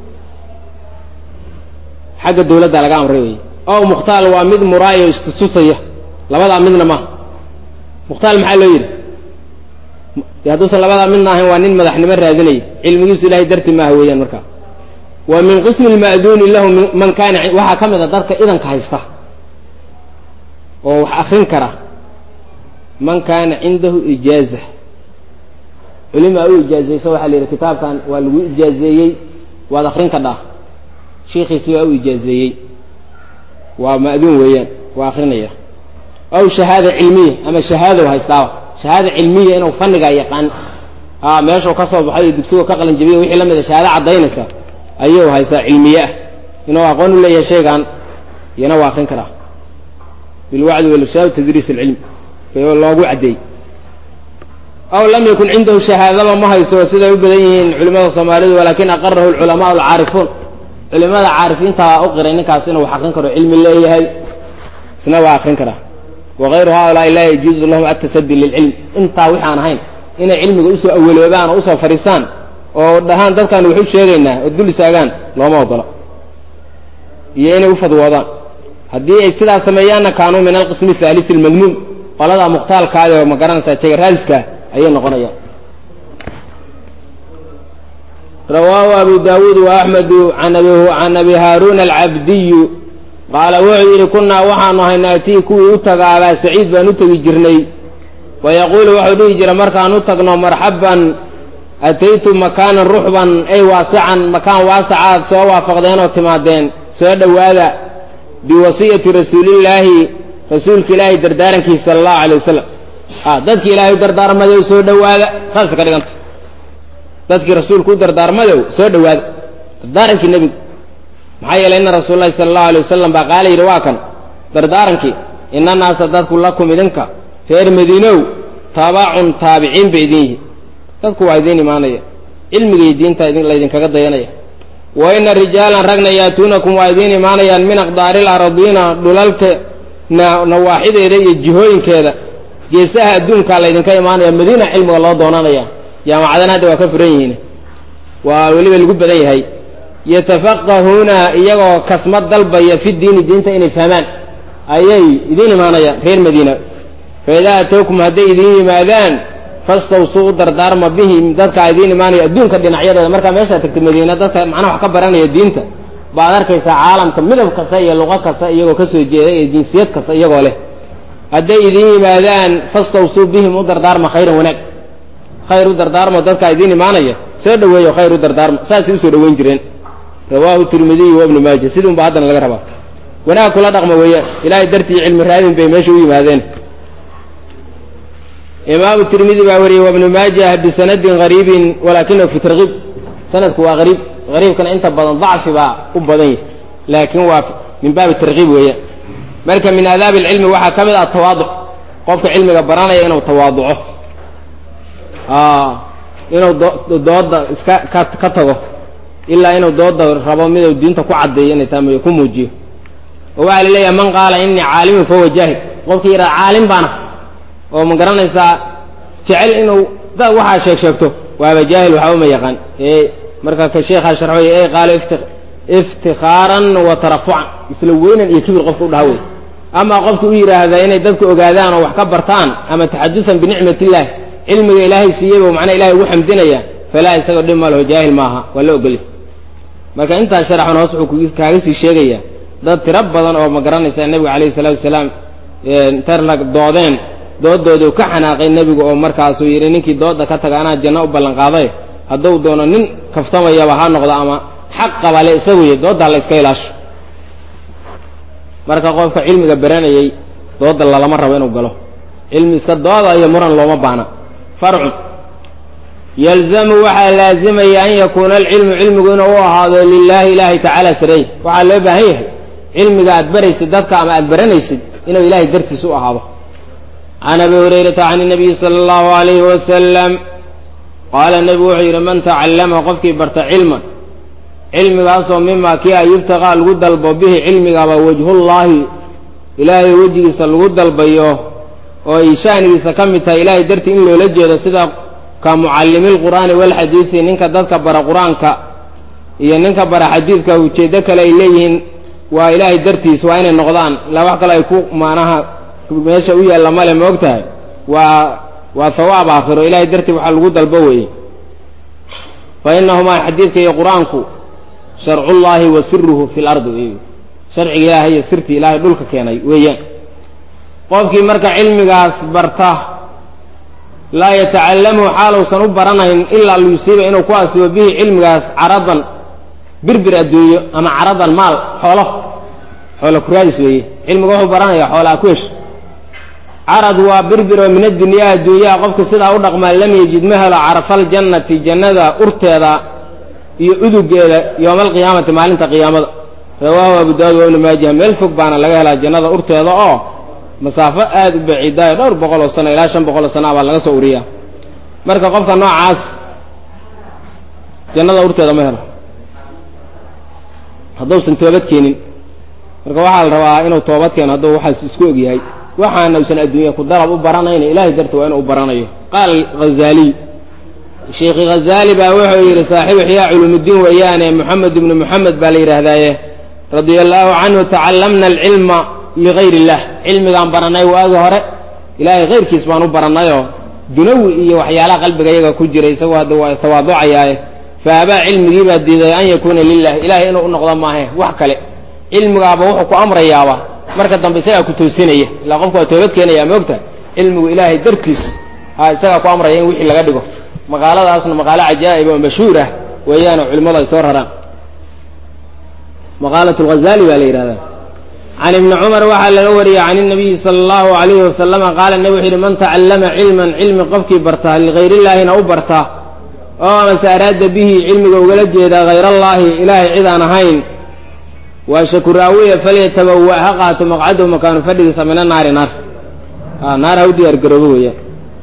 xagga dawladda laga amray wey ow mukhtaal waa mid muraayo istutusaya labadaa midna maaha mukhtaal maxaa loo yidhi de hadduusan labadaa midna ahayn waa nin madaxnimo raadinaya cilmigiisu ilahay darti maaha weeyaan markaa wa min qismi lma'duuni lahu man kaana waxaa ka mid a dadka idanka haysta oo wax akrin kara man kaana cindahu ijaaza culimaa u ijaazayso waxaa la yidhi kitaabkan waa lagu ijaazeeyey waad akrin kadhaa shiikiisi waa u ijaazeeyey waa ma'duun weeyaan waa akrinaya aw shahaada cilmiya ama shahaadow haystaaba shahaada cilmiya inuu fannigaa yaqaan a meeshuu ka soo baxay iyo dugsigo ka qalin jabiya wixii la mida shahaado caddaynaysa ayuu haystaa cilmiye ah inuu aqoon u leeyahay shaygan iyana waa akrin karaa bilwacdi walishaad tadriis alcilm loogu caddeeyey aw lam yakun cindahu shahaadaba ma hayso siday u badan yihiin culimada soomaalidu walakin aqarahu alculamaa alcaarifuun culimada caarifiintaa u qiray ninkaas inuu wax akrin karo cilmi leeyahay isna waa akrin karaa wagayru haulaai laa yajuuzu lahum atasadi lilcilm intaa wixaan ahayn inay cilmiga usoo awaloobaan oo usoo fadhiistaan oo dhahaan dadkaan waxu sheegaynaa oo dul istaagaan looma ogola iyo inay ufadwoodaan haddii ay sidaas sameeyaanna kaanuu min alqismi thalith almadmuum qoladaa mukhtaalkaada oo ma garanaysaa jegaraadiska ayay noqonayaan rawaahu abu daawuud wa axmedu can abi haarun alcabdiyu qaala wuxuu yidhi kunaa waxaanu ahay naatii kuwii u taga abaa saciid baan u tegi jirnay wayaquulu wuxuu dhihi jira markaan u tagno marxaban ataytu makaanan ruxban ay waasican makaan waasacaad soo waafaqdeen oo timaadeen soo dhowaada biwasiyati rasuulillaahi rasuulka ilaahay dardaarankiisa sala allahu alay wasalam a dadkii ilaahay u dardaarmadow soo dhowaada saasay ka dhiganta dadkii rasuulku u dardaarmadow soo dhowaada dardaarankii nebigu maxaa yeelay ina rasuul lahi sala allahu alay wasalam baa qaala yidhi waa kan dardaarankii ina naasa dadku lakum idinka reer madiinow taabacun taabiciin bay idin yihi dadku waa idiin imaanaya cilmiga iyo diinta laydinkaga dayanaya wa ina rijaalan ragna yaatuunakum waa idiin imaanayaan min aqdaari laradiina dhulalka nawaaxideeda iyo jihooyinkeeda geesaha adduunkaa laydinka imaanaya madiina cilmiga loo doonanaya jaamacadana hadda waa ka furan yihiin waa weliba lagu badan yahay yatafaqahuuna iyagoo kasmad dalbaya fi diini diinta inay fahmaan ayay idiin imaanayaan reer madiina fa idaa atowkum hadday idiin yimaadaan fastawsuu u dardaarma bihim dadka idiin imaanaya adduunka dhinacyadeeda markaa meeshaa tagta madiina dadka macnaha wax ka baranaya diinta baad arkaysaa caalamka midab kasta iyo luqo kasta iyagoo kasoo jeeda iyo jinsiyad kasta iyagoo leh hadday idiin yimaadaan fastawsuu bihim u dardaarma khayran wanaag khayr u dardaarmo dadkaa idiin imaanaya soo dhaweeyo khayr u dardaarma saasay usoo dhaweyn jireen rawaahu tirmidiy wa ibnu maaja sidii unba haddana laga rabaa wanaag kula dhaqma weeyaan ilaahay dartii cilmi raadin bay meesha u yimaadeen imaamu tirmidi baa wariyey wabnu maajah bisanadin gariibin walakinahu fi tarkiib sanadku waa ariib ariibkana inta badan dacfi baa u badan yahy laakin waa min baabi tarkiib weeyaan marka min aadaabi alcilmi waxaa ka mid ah tawaaduc qofka cilmiga baranaya inuu tawaaduco inuu dooda iska ka ka tago ilaa inuu dooda rabo miduu diinta ku caddeeyo inay taamayo ku muujiyo oo waxaa la leeyahay man qaala inii caalimun fahuwa jaahil qofkii yidhaha caalim baana oo ma garanaysaa jecel inuu da waxaa sheeg sheegto waaba jaahil waxba ma yaqaan ee marka ka sheekhaa sharxoy ee qaalo iftikhaaran wa tarafucan isla weynan iyo kibir qofka u dhaha wey ama qofka u yidhaahda inay dadku ogaadaan oo wax ka bartaan ama taxadusan binicmat illahi cilmiga ilaahay siiyey bu macnaa ilahay ugu xamdinaya falaa isagoo dhib ma laho jaahil maaha waa la ogolya marka intaas sharaxan hoos wuxuu kaaga sii sheegayaa dad tiro badan oo ma garanaysaa nebiga calayhi salaatu wasalaam interna doodeen doodoodii ka xanaaqay nebigu oo markaasuu yidhi ninkii dooda ka taga anaa janno u ballan qaaday hadduu doono nin kaftamayaba ha noqdo ama xaq qabale isagu y dooddaa la iska ilaasho marka qofka cilmiga baranayay dooda lalama rabo inuu galo cilmi iska dooda iyo muran looma baana farcun yalzamu waxaa laazimaya an yakuuna alcilmu cilmigu inuu u ahaado lilaahi ilaahi tacaala sareey waxaa loo baahan yahay cilmiga aad baraysid dadka ama aad baranaysid inuu ilahay dartiis u ahaado can abi hurayrata can nabiyi sala allahu alayhi wasalam qaala nebigu wuxuu yidhi man tacallama qofkii barta cilman cilmigaasoo mima kii a yubtaqaa lagu dalbo bihi cilmigaba wajhullaahi ilaahay wejigiisa lagu dalbayo oo ay sha'nigiisa ka mid tahay ilaahay dartii in loola jeedo sida ka mucallimi lqur'aani walxadiidi ninka dadka bara qur-aanka iyo ninka bara xadiidka ujeeddo kale ay leeyihiin waa ilaahay dartiis waa inay noqdaan ilaa wax kale ay ku maanaha meesha u yaalla male ma og tahay waa waa hawaab aakhiro ilahay dartii waxaa lagu dalbo weeye fa inahumaa xadiidka iyo qur-aanku sharcullaahi wa siruhu fi lardi wey sharciga ilaahay iyo sirtii ilaahay dhulka keenay weeyaan qofkii marka cilmigaas barta laa yatacallamu xaaluusan u baranayn ilaa liyusiiba inuu ku asibo bihi cilmigaas caradan birbir adduunyo ama caradan maal xoolo xoolo kuraadis weeye cilmiga wuxuu baranaya xoolaa ku hesho carad waa birbir oo min addunyaa adduunyaha qofka sidaa u dhaqmaa lam yajid ma helo carafaljannati jannada urteeda iyo udugeeda yowma alqiyaamati maalinta qiyaamada rawaahu abu daawud wa ibnu maaja meel fog baana laga helaa jannada urteeda oo masaafo aada u baciidaayo dhowr boqol oo sano ilaa shan boqol oo sana baa laga soo uriyaa marka qofka noocaas jannada urteeda ma helo hadduusan toobad keenin marka waxaa la rabaa inuu toobad keeno hadduu waxaas isku og yahay waxaana usan adduunya ku dalab u baranayna ilaahay darti waa inuu u baranayo qaala hazaaliy sheikhi hazaali baa wuxuu yidhi saaxibu ixyaa culuumuddiin weeyaane moxamed ibnu moxamed baa la yidhaahdaaye radia allaahu canhu tacallamna alcilma ligayr illah cilmigaan baranay waagi hore ilaahay kayrkiis baan u barannayoo dunawi iyo waxyaalaha qalbiga iyaga ku jira isagoo hadda waa istawaaducayaaye fa abaa cilmigii baa diiday an yakuuna lilah ilahay inuu u noqdo maahe wax kale cilmigaaba wuxuu ku amrayaaba marka dambe isagaa ku toosinaya ilaa qofku waa toobad keenaya moogta cilmigu ilaahay dartiis ha isagaa ku amraya in wixii laga dhigo maqaaladaasna maqaalo cajaa'ib oo mashhuur ah weeyaanoo culimmadu ay soo raraan maqaalat lghazali baa la yidhahdaa can ibni cumar waxaa laga wariyey can inabiyi sala allahu alayhi wasalama qaala nebi wuxu yidhi man tacallama cilman cilmi qofkii bartaa ligayrillaahina u bartaa oo amase araada bihi cilmiga ugala jeedaa hayrallaahi ilaahay cid aan ahayn waa shakuraawiya falyatabawa ha qaato maqcadahu makaanu fadhigiisa mina naari naar naar ha u diyaar garoobo weeyaan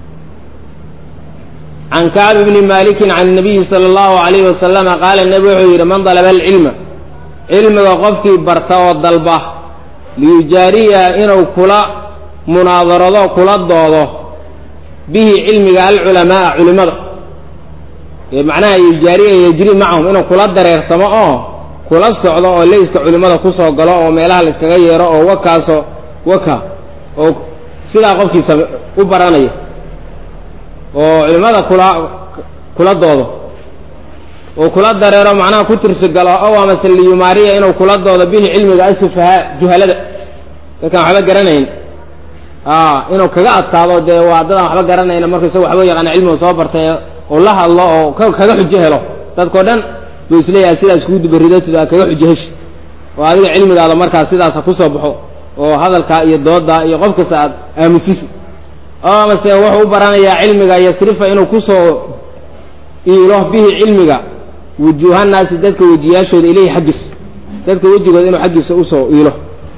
can kacb bni malikin can nabiyi sala allahu alayhi wasalama qaala nebi wuxuu yidhi man dalaba alcilma cilmiga qofkii barta oo dalba liyujaariya inuu kula munaadarado kula doodo bihi cilmiga alculamaaa culimada macnaha yujaariya yejri macahum inuu kula dareersamo oo kula socdo oo leyska culimmada kusoo galo oo meelaha la iskaga yeero oo wakaaso waka oo sidaa qofkiisa u baranaya oo culimmada kula kula doodo oo kula dareero macnaha ku tirsi galo ow amase liyumaariya inuu kula doodo bihi cilmiga asufahaa juhalada dadkaan waxba garanayn inuu kaga adkaado dee waa dadaan waxba garanayna marka isaga waxba yaqaana cilmiga soo bartay oo la hadlo oo kaga xujo helo dadkao dhan buu isleeyahay sidaas kuu dubaridatid aa kaga xujo heshi oo adiga cilmigaada markaas sidaas ha kusoo baxo oo hadalkaa iyo doodaa iyo qof kasta aad aamusisi oo amase wuxuu u baranayaa cilmiga yasrifa inuu kusoo iilo bihi cilmiga wujuuhanaasi dadka wejiyaashooda ilayhi xaggiis dadka wejigooda inuu xaggiisa usoo iilo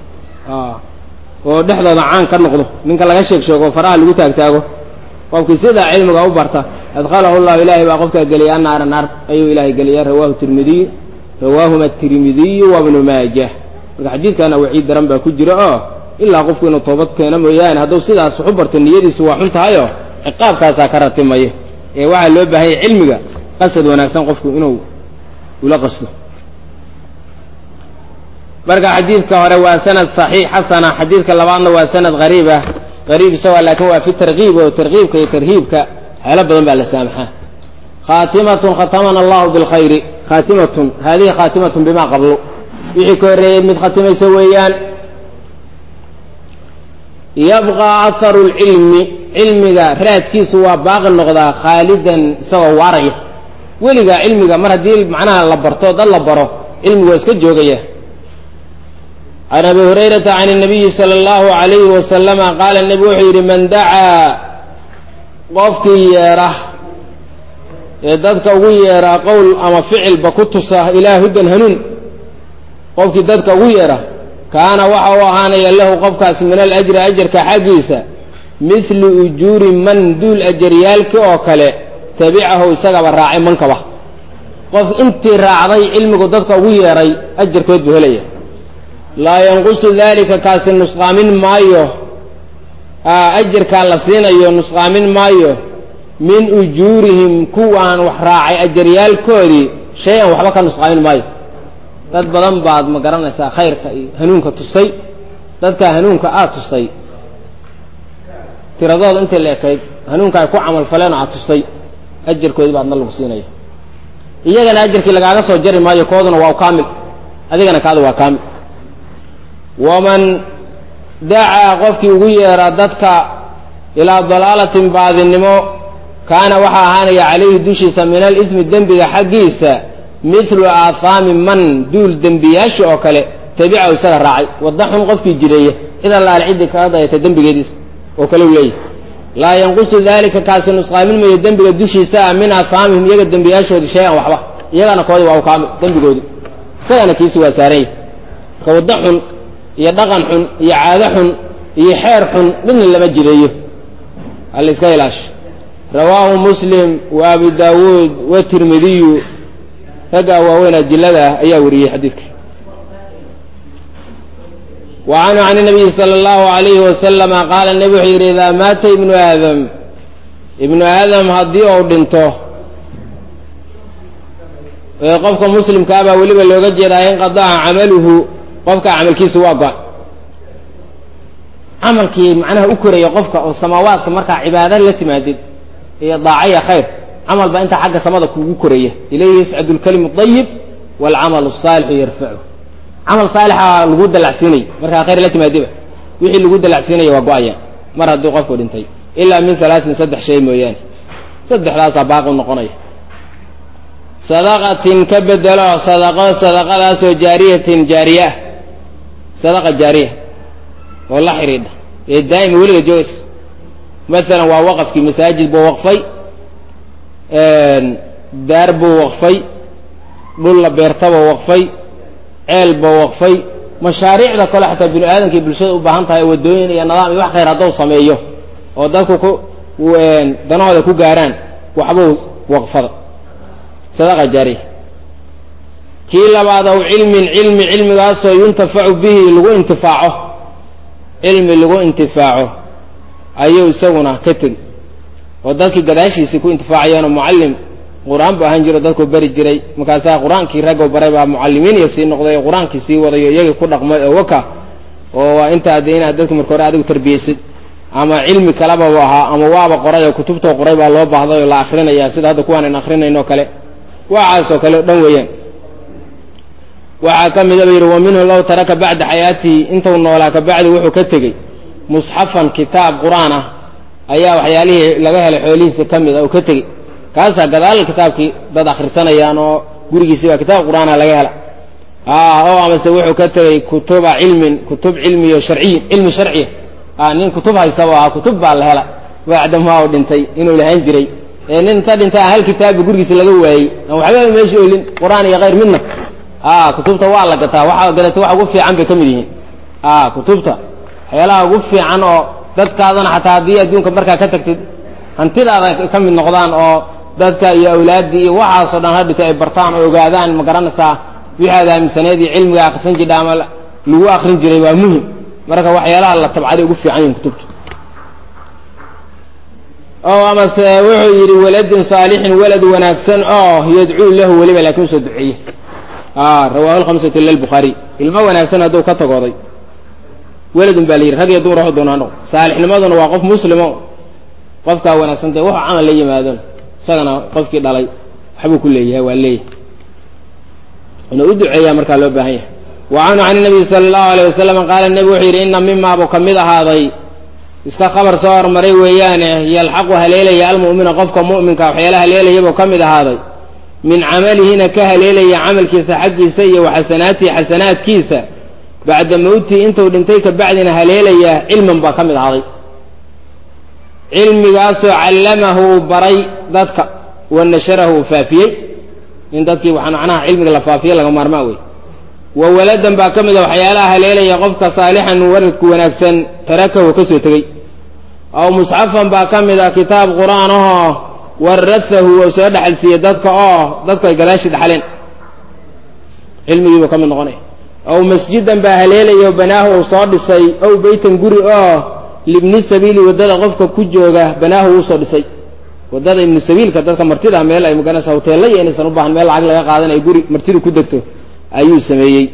oo dhexdooda caan ka noqdo ninka laga sheeg sheego oo faraha lagu taagtaago qofkii sidaa cilmiga u barta adkhalahu llahu ilaahay baa qofkaa geliyay annaara naar ayuu ilaahay geliyay rawahu tirmidiy rawaahuma tirmidiyu wabnu maajah marka xadiidkana waciid daran baa ku jira oo ilaa qofku inuu toobad keeno mooyaane hadduu sidaas wax u barto niyadiisu waa xun tahayoo ciqaabkaasaa ka ratimaya ee waxaa loo baahanya cilmiga qasad wanaagsan qofku inuu ula qasto marka xadiidka hore waa sanad saxiix xasana xadiidka labaadna waa sanad hariib ah hariib isagoo laakiin waa fi tarkiib oo tarkiibka iyo tarhiibka waxyaalo badan baa la saamaxaa khaatimatun khatamana allahu bilkhayri khaatimatun hadihi khaatimatun bima qablu wixii ka horreeyey mid khatimaysa weeyaan yabqa aharu lcilmi cilmiga raadkiisu waa baaqi noqdaa khaalidan isagoo waaraya weligaa cilmiga mar haddii macnaha la barto dad la baro cilmigu waa iska joogaya can abi hurayrata can الnabiyi salى اllahu عalayhi wasalama qaala nebi wuxuu yidhi man dacaa qofkii yeera ee dadka ugu yeeraa qowl ama ficilba ku tusa ilaa hudan hanuun qofkii dadka ugu yeera kaana waxa uu ahaanaya lahu qofkaas min alajri ajarka xaggiisa mithlu ujuuri man duul ajaryaalki oo kale tabicahu isagaba raacay mankaba qof intii raacday cilmigu dadka ugu yeeray ajarkood buu helaya laa yanqusu dalika kaasi nusqaamin maayo ajarkaa la siinayo nusqaamin maayo min ujuurihim kuwaan wax raacay ajaryaalkoodii shay-an waxba ka nusqaamin maayo dad badan baad ma garanaysaa khayrka iyo hanuunka tusay dadkaa hanuunka aad tusay tiradooda intay la ekayd hanuunka ay ku camal faleen oo aad tusay ajarkoodii baadna lagu siinaya iyagana ajarkii lagaaga soo jari maayo kooduna waa kaamil adigana kaada waa kaamil waman dacaa qofkii ugu yeera dadka ilaa dalaalatin baadinimo kaana waxaa ahaanaya calayhi dushiisa min alismi dembiga xaggiisa mithlu aahaami man duul dembiyaasha oo kale tabicahu isaga raacay wadda xun qofkii jireeya cid allaale ciddii kaga dayata dembigeediis oo kale u leeyahy laa yanqusu dalika kaasi nusqaamin mayo dembiga dushiisa ah min aahaamihim iyaga dembiyaashoodii shay-an waxba iyagana koodi waa u kaamil dembigoodi isagana kiisi waa saaranya marka waddo xun iyo dhaqan xun iyo caado xun iyo xeer xun midna lama jireeyo hala iska ilaasho rawaahu muslim wa abu daawuud watirmidiyu raggaa waaweyn ajilada ah ayaa wariyey xadiidka wa canhu can nabiyi sala allahu alayhi wasalama qaala nebi wuxuu yidhi idaa maata ibnu aadam ibnu aadam haddii uu dhinto ee qofka muslimkaabaa weliba looga jeedaa inqadaca camaluhu qofka camalkiisa waa go-ay camalkii macnaha u koraya qofka oo samaawaadka markaa cibaada la timaadid iyo daacaya khayr camal baa intaa xagga samada kugu koraya ilayhi yascadu lkalimu ayib waalcamalu asaalixu yarfacu camal saalixa lagu dalacsiinay markaa khayr la timaadiba wixii lagu dalacsiinaya waa go-aya mar haddii qofku dhintay ilaa min halaatin saddex shay mooyaane saddexdaasaa baaqi noqonaya sadaqatin ka bedelo sadaqo sadaqadaasoo jaariyatin jaariye ah sadaqa jaariya oo la xidhiidha ee daa'ima weliga joogays maalan waa waqafkii masaajid buu waqfay daar buu waqfay dhul la beertabuu waqfay ceel buu waqfay mashaariicda kale xataa bini aadamkii bulshada u baahan tahay waddooyin iyo nidaam iyo wax khayr hadduu sameeyo oo dadku ku danahooda ku gaaraan waxbuu waqfada sadaqa jaariya kii labaad aw cilmin cilmi cilmigaasoo yuntafacu bihi lagu intifaaco cilmi lagu intifaaco ayuu isaguna ka tegi oo dadkii gadaashiisii ku intifaacayaanoo mucallim qur-aan bu ahaan jiro dadku beri jiray markaasaa qur-aankii raggo baray baa mucallimiin iyo sii noqday oo qur-aankii sii wadayo iyagii ku dhaqmay oo waka oo waa intaa de inaad dadki marka hore adigu tarbiyeysid ama cilmi kaleba bu ahaa ama waaba qoray oo kutubtoo qoray baa loo baahday oo la akrinaya sida hadda kuwaan an akrinayno kale waxaasoo kale o dhan weeyaan waxaa ka mida ba yidhi wa minhu low taraka bacda xayaatihi intuu noolaa kabacdi wuxuu ka tegey musxafan kitaab qur-aan ah ayaa waxyaalihii laga helay xoolihiisa ka mid a oo ka tegey kaasaa gadaal kitaabkii dad akhrisanayaan oo gurigiisii baa kitaab qur-aana laga hela oo amase wuxuu ka tegey kutuba cilmin kutub cilmiyo sharciyin cilmi sharciya nin kutub haystaba ahaa kutub baa la hela bacdamaa u dhintay inuu lahaan jiray ee nin inta dhintay hal kitaabba gurigiisa laga waayey aan waxbaba meesha olin qur-aan iyo khayr midna kutubta waa la gataa waxa gadata waxa ugu fiican bay ka mid yihiin kutubta waxyaalaha ugu fiican oo dadkaadana xataa haddii adduunka markaa ka tagtid hantidaada ka mid noqdaan oo dadka iyo awlaaddii iyo waxaasoo dhan hadhita ay bartaan oo ogaadaan ma garanaysaa wixii aad aaminsaneed iyo cilmiga akrisan jidha ama lagu akrin jiray waa muhim marka waxyaalaha la tabcaday ugu fiican yihin kutubta oo amase wuxuu yidhi waladin saalixin walad wanaagsan oo yadcuu lahu weliba laakiin usoo duceeye rawahu lhamsatu ila lbukhaariy ilmo wanaagsan hadduu ka tagooday weladun baa la yidhi rag iyo dumar waxu doonaa noqo saalixnimaduna waa qof muslimo qofkaa wanaagsan dee wuxuu camal la yimaadon isagana qofkii dhalay waxbuu ku leeyahay waa leeyahay inuu u duceeyaa markaa loo baahan yahay wa canhu can nabiyi sala allahu alayh wasalam qaala nebi wuxuu yidhi ina mimaabuu ka mid ahaaday iska khabar soo hormaray weeyaane yalxaqu haleelaya almu'mina qofka mu'minka waxyaala haleelayabuu ka mid ahaaday min camalihina ka haleelaya camalkiisa xaggiisa iyo waxasanaatihi xasanaadkiisa bacda mawtihi intuu dhintay ka bacdina haleelaya cilman baa ka mid ahaaday cilmigaasoo callamahu uu baray dadka wa nasharahu uu faafiyey in dadkii waxaa macnaha cilmiga la faafiye laga maarmaa wey wa waladan baa ka mid a waxyaalaha haleelaya qofka saalixan waradku wanaagsan tarakahu ka soo tegey aw musxafan baa ka mid a kitaab qur-aan ahoo waratahu ou soo dhexal siiyey dadka oo dadku ay gadaashi dhaxaleen cilmigiibuu ka mid noqonaya aw masjidan baa haleelaya o banaahu ou soo dhisay ow beytan guri oo libni sabiili waddada qofka ku jooga banaahu uusoo dhisay waddada ibnu sabiilka dadka martida meel ay maganaysa hoteella iyo inaysan u baahan meel lacag laga qaadan ay guri martidu ku degto ayuu sameeyey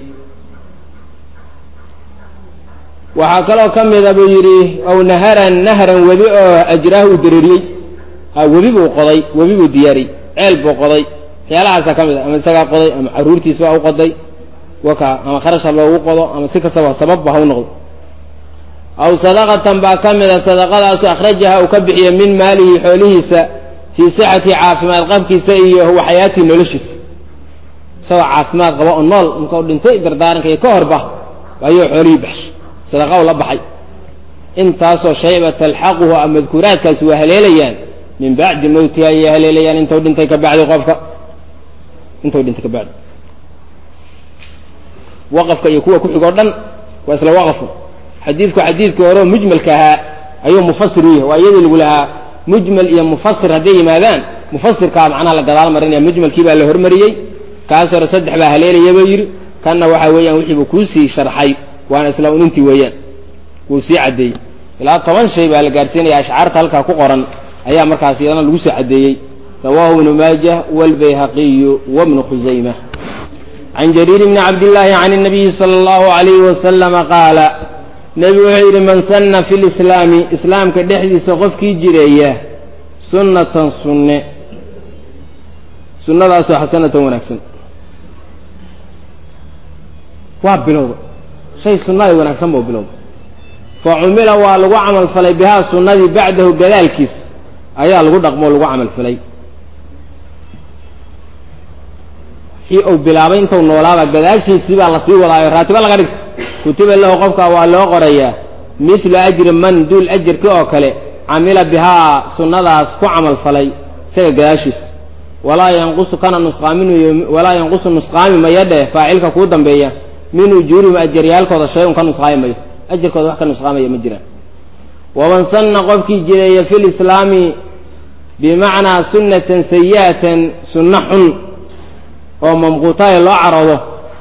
waxaa kaloo ka mida buu yidhi aw naharan nahran webi oo ajraahu uu dareeriyey ha webi buu qoday webi buu diyaariyey ceel buu qoday waxyaalahaasa ka mid a ama isagaa qoday ama carruurtiisbaa u qoday waka ama kharasha loogu qodo ama si kastaba sababba ha u noqdo aw sadaqatan baa ka mida sadaqadaasu akhrajaha uu ka bixiyo min maalihi xoolihiisa fii sixati caafimaad qabkiisa iyo waxyaatii noloshiisa isagoo caafimaad qaba oo nool markau dhintay dardaaranka iyo ka horba ayuu xoolihii baxshay sadaqa u la baxay intaasoo shayba talxaquhu a madkuuraadkaasi waa haleelayaan min bacdi mowtihi ayay haleelayaan intuu dhintay ka bacdi qofka intuu dhintay ka bacdi waqafka iyo kuwa ku xigoo dhan waa isla waqafu xadiidku xadiidkii hore oo mujmalka ahaa ayuu mufasir u yahay waa iyadii lagu lahaa mujmal iyo mufasir hadday yimaadaan mufasirkaa macnaha la gadaal marinaya mujmalkii baa la hormariyey kaas hore saddex baa haleelaya buu yidhi kanna waxaa weeyaan wixiibuu kuusii sharxay waana isla unintii weeyaan wuu sii caddeeyey ilaa toban shay baa la gaarsiinaya ashcaarta halkaa ku qoran ayaa markaas iyadana lagu soo caddeeyey rawaahu ibnu maajah waalbayhaqiyu wabnu khusayma can jariir bni cabdillaahi can الnabiyi salى اllahu alayhi wasalama qaala nebigu wuxuu yidhi man sanna fi lislaami islaamka dhexdiisa qofkii jireeya sunnatan sunne sunnadaasoo xasanatan wanaagsan waa bilowda shay sunnaday wanaagsan buu bilowda fa cumila waa lagu camal falay bihaa sunnadii bacdahu gadaalkiis ayaa lagu dhaqmoo lagu camal falay wixii uu bilaabay intuu noolaaba gadaashiisii baa lasii wadaayo raatibo laga dhigta kutiba lahu qofka waa loo qorayaa mithlu ajri man duul ajarki oo kale camila bihaa sunnadaas ku camal falay isaga gadaashiis walaa yanqusu kana nusqaamin walaa yanqusu nusqaami maya dheh faacilka kuu dambeeya min ujuurihim ajaryaalkooda shay un ka nusqaami mayo ajarkooda wax ka nusqaamaya ma jiraan waman sanna qofkii jireeya fi lislaami bimacnaa sunnatan sayi'atan sunno xun oo mamquutaaya loo caroodo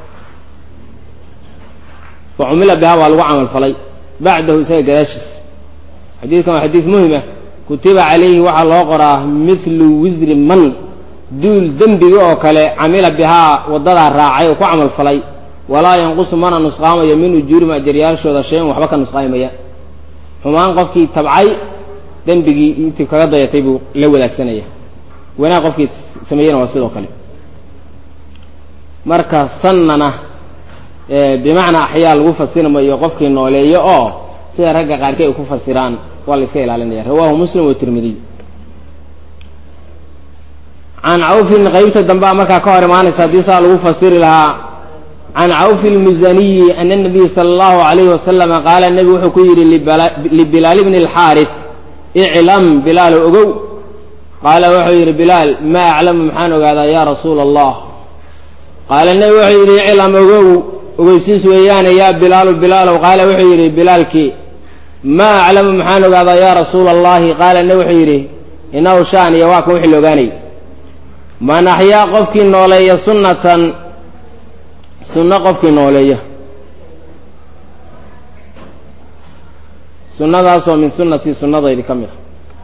fa cumila bihaa waa lagu camal falay bacdahu isaga gadaashiis xadiidkan waa xadiid muhim ah kutiba calayhi waxaa loo qoraa mithlu wisri man duul dembigi oo kale camila bihaa waddadaa raacay oo ku camal falay walaa yanqusu mana nusqaamayo min ujuurihim ajaryaashooda shay-an waxba ka nusqaamaya xumaan qofkii tabcay dembigii intii kaga dayatay buu la wadaagsanaya wanaag qofkii sameeyena waa sidoo kale marka sannana bimacnaa axyaa lagu fasirmayo qofkii nooleeyo oo sida ragga qaarkii ay ku fasiraan waa la iska ilaalinaya rawaahu muslim wa tirmidiy can cawfin qaybta dambea markaa ka hor imaanaysa haddii saa lagu fasiri lahaa can cawfi lmusaniyi ana nabiy sala allahu alayhi wasalama qaala nebigu wuxuu ku yidhi libilaal bni alxaaris iclam bilaalo ogow qaala wuxuu yidhi bilaal maa aclamu maxaan ogaadaa ya rasuula allah qaala nebigu wuxuu yidhi iclam ogow ogeysiis weeyaane yaa bilaalu bilaalow qaala wuxuu yidhi bilaalkii maa aclamu maxaan ogaadaa yaa rasuula allahi qaala nebi wuxuu yidhi inahu shaan iyo waa kan wixii la ogaanayay man axyaa qofkii nooleeya sunnatan sunno qofkii nooleeya sunnadaasoo min sunnatii sunnadaydi ka mid a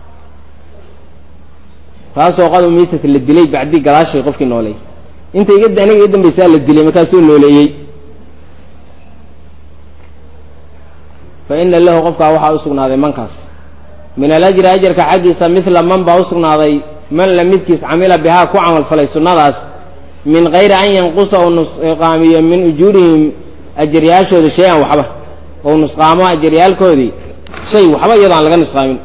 taasoo qad umiitata la dilay bacdii gadaashay qofkii nooleeya inta iga aniga iga dambaysaa la dilay markaasuu nooleeyey fa ina lahu qofkaa waxaa usugnaaday mankaas min alajri ajarka xaggiisa midla man baa usugnaaday man la midkiis camila bihaa ku camal falay sunnadaas min kayri an yanqusa ou nusqaamiyo min ujuurihim ajaryaashooda shay-an waxba ou nusqaamo ajaryaalkoodii shay waxba iyadoo aan laga nusqaamin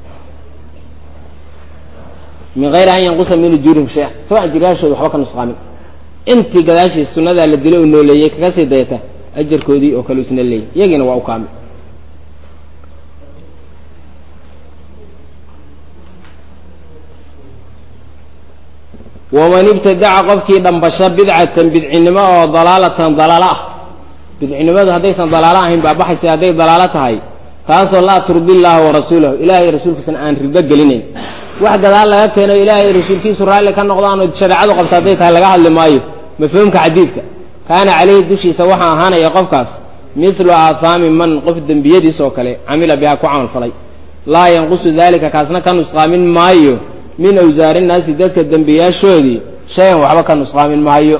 min hayri an yanqusa min ujuurihim shay-an isagoo ajaryaashooda waxba ka nusqaamin intii gadaashiis sunnadaa la dilo u nooleeyey kaga sii dayata ajarkoodii oo kale isna leeyay iyagiina waa u kaamil waman ibtadaca qofkii dhambasho bidcatan bidcinimo oo dalaalatan dalaalo ah bidcinimadu haddaysan dalaalo ahayn baabaxaysa hadday dalaalo tahay taasoo laa turdi illaaha wa rasuulahu ilaahay rasuulkiisana aan rido gelinayn wax gadaal laga keeno ilaahay rasuulkiisu raalli ka noqdaanoo shareecadu qabta hadday tahay laga hadli maayo mafhuumka xadiidka kaana caleyhi dushiisa waxaa ahaanaya qofkaas mithlu aathaami man qof dembiyadiis oo kale camila bihaa ku camal falay laa yanqusu dalika kaasna ka nusqaamin maayo min awsaari nnaasi dadka dembiyaashoodii shay-an waxba ka nusqaamin maayo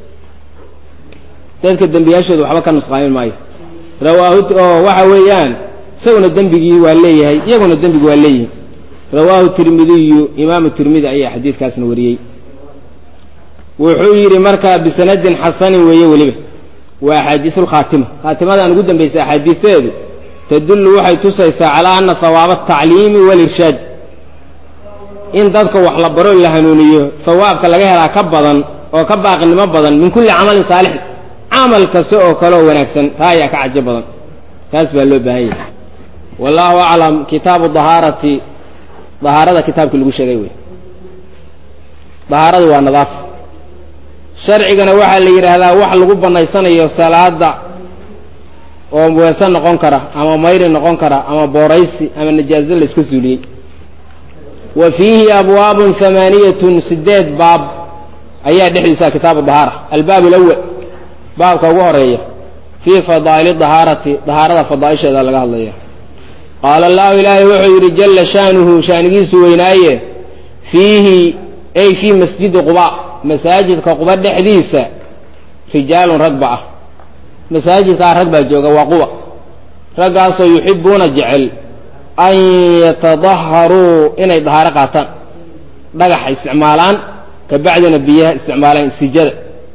dadka dembiyaashooda waxba ka nusqaamin maayo rawaahu oo waxa weeyaan isaguna dembigii waa leeyahay iyaguna dembigi waa leeyihin rawaahu tirmidiyu imaamu tirmidi ayaa xadiidkaasna wariyey wuxuu yidhi markaa bisanadin xasanin weeye weliba waa axaadiisu lkhaatima khaatimadan ugu dambaysa axaadiisteedu tadullu waxay tusaysaa calaa ana hawaaba atacliimi walirshaad in dadka wax la baro la hanuuniyo hawaabka laga helaa ka badan oo ka baaqinimo badan min kulli camalin saalixin camal kasta oo kale oo wanaagsan taa ayaa ka cajo badan taas baa loo baahan yahay wallahu aclam kitaabu dahaarati dahaarada kitaabkii lagu sheegay wey dahaaradu waa nadaafa sharcigana waxaa la yidhaahdaa wax lagu banaysanayo salaada oo weese noqon kara ama mayri noqon kara ama booraysi ama najaazo la iska suuliyey wa fiihi abwaabun hamaaniyatun sideed baab ayaa dhexdiisa kitaabu dahaara albaab alawal baabka ugu horeeya fii fadaa'ili dahaarati dahaarada fadaaisheeda laga hadlaya qaala allahu ilaahay wuxuu yidhi jalla shaanuhu shaanigiisu weynaaye fiihi ay fii masjidi quba masaajidka quba dhexdiisa rijaalun rag ba ah masaajidkaa rag baa jooga waa quba raggaasoo yuxibuuna jecel an yatadaharuu inay dahaaro qaataan dhagaxa isticmaalaan ka bacdina biyaha isticmaalaan sijada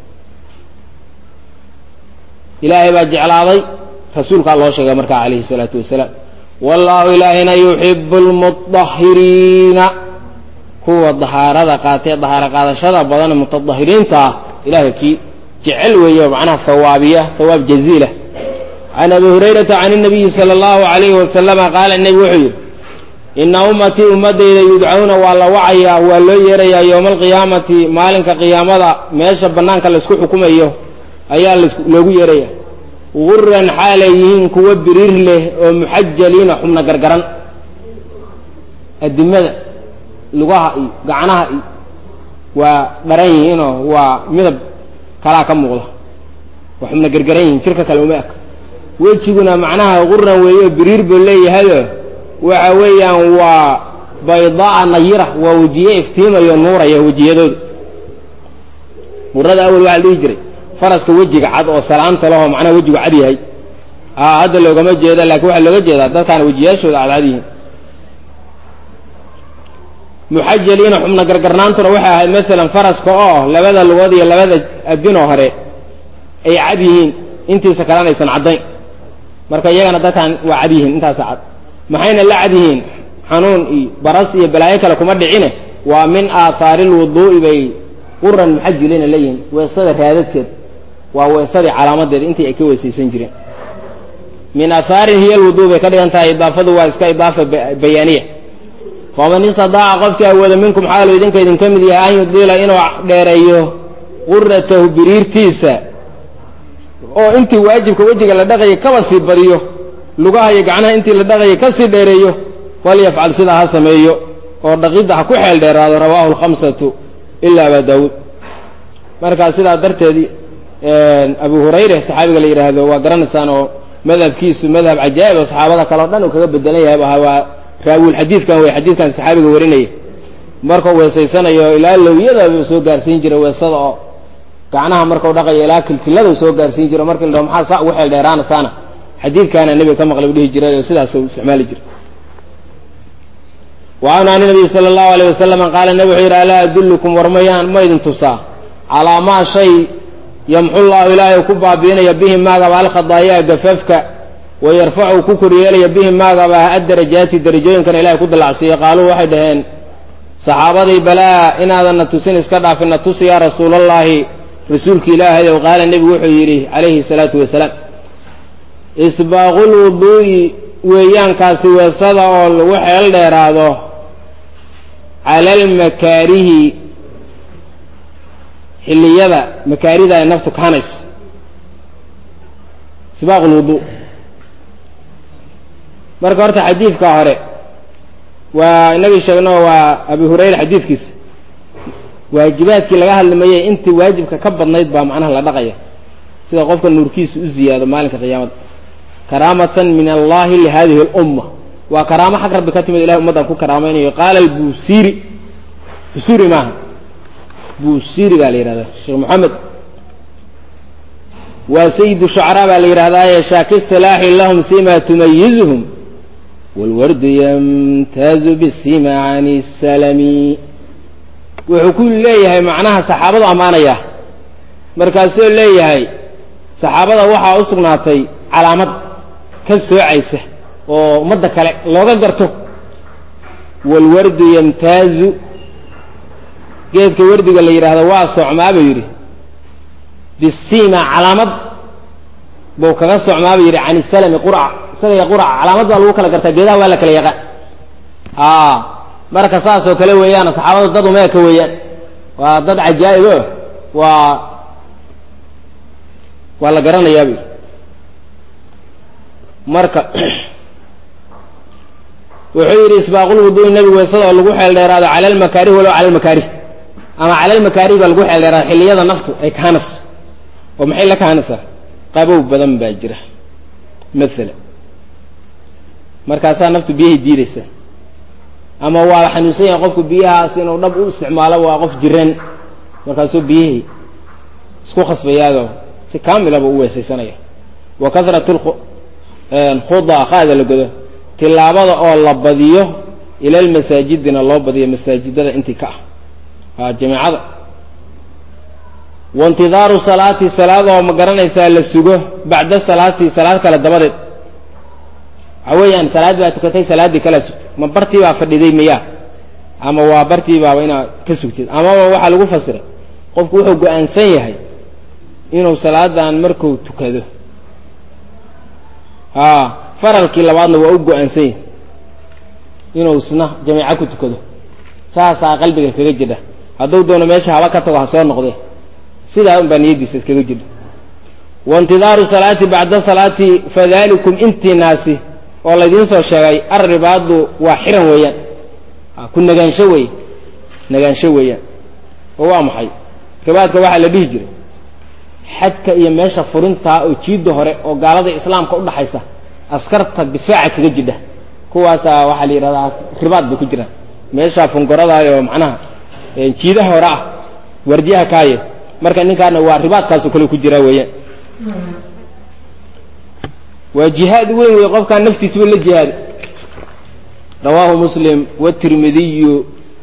ilaahay baa jeclaaday rasuulkaa loo sheegay markaa calayhi salaatu wasalaam wallahu ilaahina yuxibu lmudahiriina kuwa dahaarada qaatee dahaaro qaadashada badan mutadahiriinta ah ilahay kii jecel weeye macnaha hawaabiya hawaab jaziila can abi hurayrata can nabiyi sala allahu alayhi wasalama qaala nebi wuxuu yidhi ina ummatii ummadayda yudcauna waa la wacayaa waa loo yeerayaa yowma alqiyaamati maalinka qiyaamada meesha banaanka laysku xukumayo ayaa loogu yeeraya guran xaalay yihiin kuwa biriir leh oo muxajaliina xubna gargaran adimada lugaha iyo gacnaha iyo waa dharan yihiinoo waa midab kalaa ka muuqda waa xubna gargaran yihiin jirka kale uma eg wejiguna macnaha guran weeyo biriir buu leeyahayo waxa weeyaan waa baydaa nayira waa wejiye iftiimayo nuuraya wejiyadooda gurada awel waxaa la dhihi jiray faraska wejiga cad oo salaanta lahoo macnaha wejigu cad yahay a hadda loogama jeeda lakiin waxaa looga jeedaa dadkaana wejiyaashooda cadcad yihiin muxajaliina xubna gargarnaantuna waxay ahayd maalan faraska oo labada lugood iyo labada abinoo hore ay cad yihiin intiisa kalena aysan caddayn marka iyagana dadkan waa cad yihiin intaasa cad maxayna la cad yihiin xanuun iyo baras iyo balaayo kale kuma dhicine waa min aathaari lwuduu'i bay quran muxajiliina leeyihiin weesada raadadkeed waa weesadii calaamadeed intii ay ka weesaysan jireen min aahaarin hiya lwuduu bay ka dhigan tahay idaafadu waa iska idaafa bayaaniya faman istadaaca qofkii awooda minkum xaalu idinka idinka mid yahay an yudiila inuu dheereeyo quratahu biriirtiisa oo intii waajibka wejiga la dhaqayay kaba sii badiyo lugaha iyo gacnaha intii la dhaqayay ka sii dheereeyo falyafcal sidaa ha sameeyo oo dhaqidda ha ku xeel dheeraado rawaahu lkhamsatu ila aba daawuud markaa sidaa darteed abu hurayre saxaabiga la yidhaahdo waa garanaysaan oo madhabkiisu madhab cajaa'ib oo saxaabada kale o dhan uu kaga bedelan yahay ahaa waa raawil xadiidkan wey xadiidkan saxaabiga warinaya markuu weesaysanayo ilaa lowyadaba soo gaarsiin jiray weesada oo gacnaha markau dhaqayo ilaa kilkilada soo gaarsiin jiro markii la dhaho maxaa saa ugu xeel dheeraanasaana xadiidkaana nebiga ka maqlay u dhihi jiray oo sidaas u isticmaali jiray wacanhu an nabiyi sala allahu alayh wasalam qaala nebi wuxuu yidhi alaa adullukum war mayaan ma idin tusaa calaa maa shay yamxu llahu ilaahay ku baabiinaya bihi maagaba alkhadaayaa gafafka wayarfacu ku koryeelaya bihi maagaba addarajaati darajooyinkana ilahay ku dallacsiiyo qaaluu waxay dhaheen saxaabadii balaa inaadanna tusin iska dhaafina tusi yaa rasuulallaahi rasuulka ilaahay ow qaala nebigu wuxuu yidhi calayhi salaatu wasalaam isbaaqul wuduu'i weeyaankaasi weesada oo lagu xeel dheeraado cala almakaarihi xilliyada makaarida ay naftu kahanayso isbaaq lwuduu marka horta xadiidka hore waa inagii sheegno waa abi hurayra xadiidkiisa waajibaadkii laga hadlimayay intii waajibka ka badnayd baa macnaha la dhaqaya sida qofka nuurkiisu u ziyaado maalinka qiyaamada karaamatan min allahi lihadihi اlumma waa karaamo xag rabbi ka timid ilahay ummaddan ku karaamaynayo qaala albusiri busiri maaha busiri baa la yihahdaa sheekh moxamed waa sayidu shucaraa baa la yidhahdaaye shaaki silaaxi lahum sima tumayizuhum wاlwardu ymtaazu bisima can salami wuxuu ku leeyahay macnaha saxaabadu ammaanaya markaasuu leeyahay saxaabada waxaa u sugnaatay calaamad ka soocaysa oo ummadda kale looga garto wاlwardu yamtaazu geedka wardiga la yidhaahdo waa socmaa buu yidhi bisima calaamad buu kaga socmaa buu yidhi can isalami qurca isaga iyo qurca calaamad baa lagu kala gartaa geedaha waa la kala yaqaan a marka saasoo kale weeyaan saxaabadu dad umeeka weeyaan waa dad cajaa'ib o waa waa la garanayaa buu yidhi marka wuxuu yidhi isbaaqulwuduui nebigu weysada oo lagu xeel dheeraado cala almakaarih walow cala almakaarih ama cala almakaarih baa lagu xeel dheeraado xilliyada naftu ay kaanayso oo maxay la kaanaysaa qabow badan baa jira maala markaasaa naftu biyahay diidaysaa ama waa xanuunsan yahay qofku biyahaas inuu dhab u isticmaalo waa qof jiran markaasuu biyihii isku khasbayaayo si kaamilaba u weesaysanaya wa karat khuda qaada la godo tilaabada oo la badiyo ila lmasaajidina loo badiyo masaajidada intii ka ah a jamiicada waintidaaru salaati salaad oo ma garanaysaa la sugo bacda salaati salaad kale dabadeed waxa weeyaan salaad baa tukatay salaaddii kala sugtay ma bartii baa fadhiday miyaa ama waa bartii baaba inaad ka sugtid amaba waxaa lagu fasiray qofku wuxuu go-aansan yahay inuu salaadan marku tukado a faralkii labaadna waa u go-aansan yahay inuu isna jamiico ku tukado saasaa qalbiga kaga jidha hadduu doono meesha haba ka tago ha soo noqdee sidaa un baa niyaddiisa iskaga jidha waintidaaru salaati bacda salaati fadalikum intiinaasi oo laydiin soo sheegay arribaadu waa xiran weeyaan ku nagaansho wey nagaansho weeyaan oo waa maxay ribaadka waxaa la dhihi jiray xadka iyo meesha furintaa oo jiidda hore oo gaalada islaamka udhaxaysa askarta difaaca kaga jidha kuwaasaa waxaa la yidhahdaa ribaad bay ku jiraan meesha fungoradaayo macnaha jiidaha hore ah wardiyaha kaaye marka ninkaana waa ribaadkaasoo kale ku jiraa weeyaan waa jihaad weyn wey qofkaan naftiisaba la jihaada rawaahu muslim wاtirmidiyu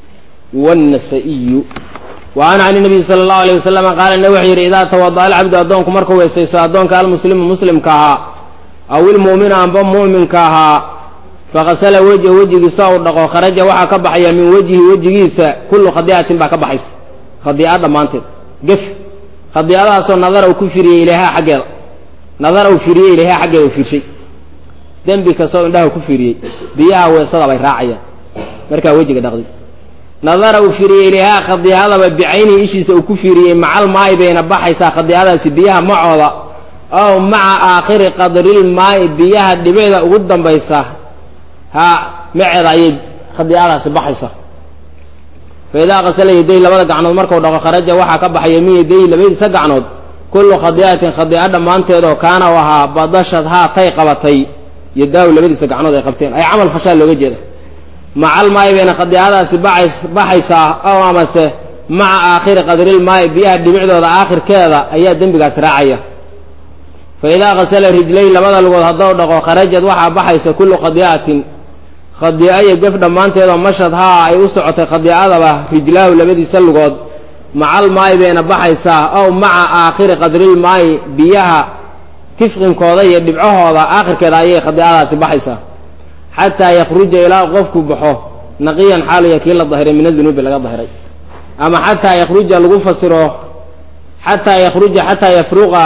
wالnasa'iyu wa an can nabiyi sala اllahu alيyه waslama qaala ne wuxuu yidhi idaa tawada'a alcabdu addoonku markuu weysaysto addoonka almuslimu muslimka ahaa aw ilmu'minu amba mu'minka ahaa fakasala wejha wejigiisa u dhaqo kharaja waxaa ka baxaya min wejhi wejigiisa kullu khadii'atin baa ka baxaysa khadii'a dhammaanteed gef khadiicadaasoo nadara uu ku firiyey ilayha xaggeeda nadara uu firiyey ilayha xaggeeda u fiirshay dembi kastoo indhaha ku firiyey biyaha weesada bay raacayaan markaa wejiga dhaqdi nadara uu firiyey ilayhaa khadiicadaba bicaynihi ishiisa uu ku firiyey macal maayi bayna baxaysaa khadiicadaasi biyaha macooda ow maca aakhiri qadrilmaa'i biyaha dhibicda ugu dambaysa ha maceeda ayay khadiicadaasi baxaysaa fa idaa qasala yaday labada gacnood markau dhaqo kharaja waxaa ka baxaya min yaday labadiisa gacnood kullu khadiicatin khadiico dhammaanteed oo kaana u ahaa badashad haa tay qabatay yadaahu labadiisa gacnood ay qabteen ay camal fashaa looga jeeda macal maayi bayna khadiicadaasi baxaysaa ow amase maca aakhiri qadrilmaayi biyaha dhibicdooda aakhirkeeda ayaa dembigaas raacaya fa idaa qasala rijlay labada lugood haddou dhaqo kharajad waxaa baxaysa kullu khadiicatin khadiico iyo gef dhammaanteedoo mashad haa ay u socotay khadiicadaba rijlaahu labadiisa lugood macal maayi bayna baxaysaa ow maca aakhiri qadrilmaayi biyaha tifqinkooda iyo dhibcahooda aakhirkeeda ayay khadiicadaasi baxaysaa xataa yakruja ilaa qofku baxo naqiyan xaaluya kii la dahiray min adunuubi laga dahiray ama xataa yakruja lagu fasiro xataa yakruja xataa yafruqa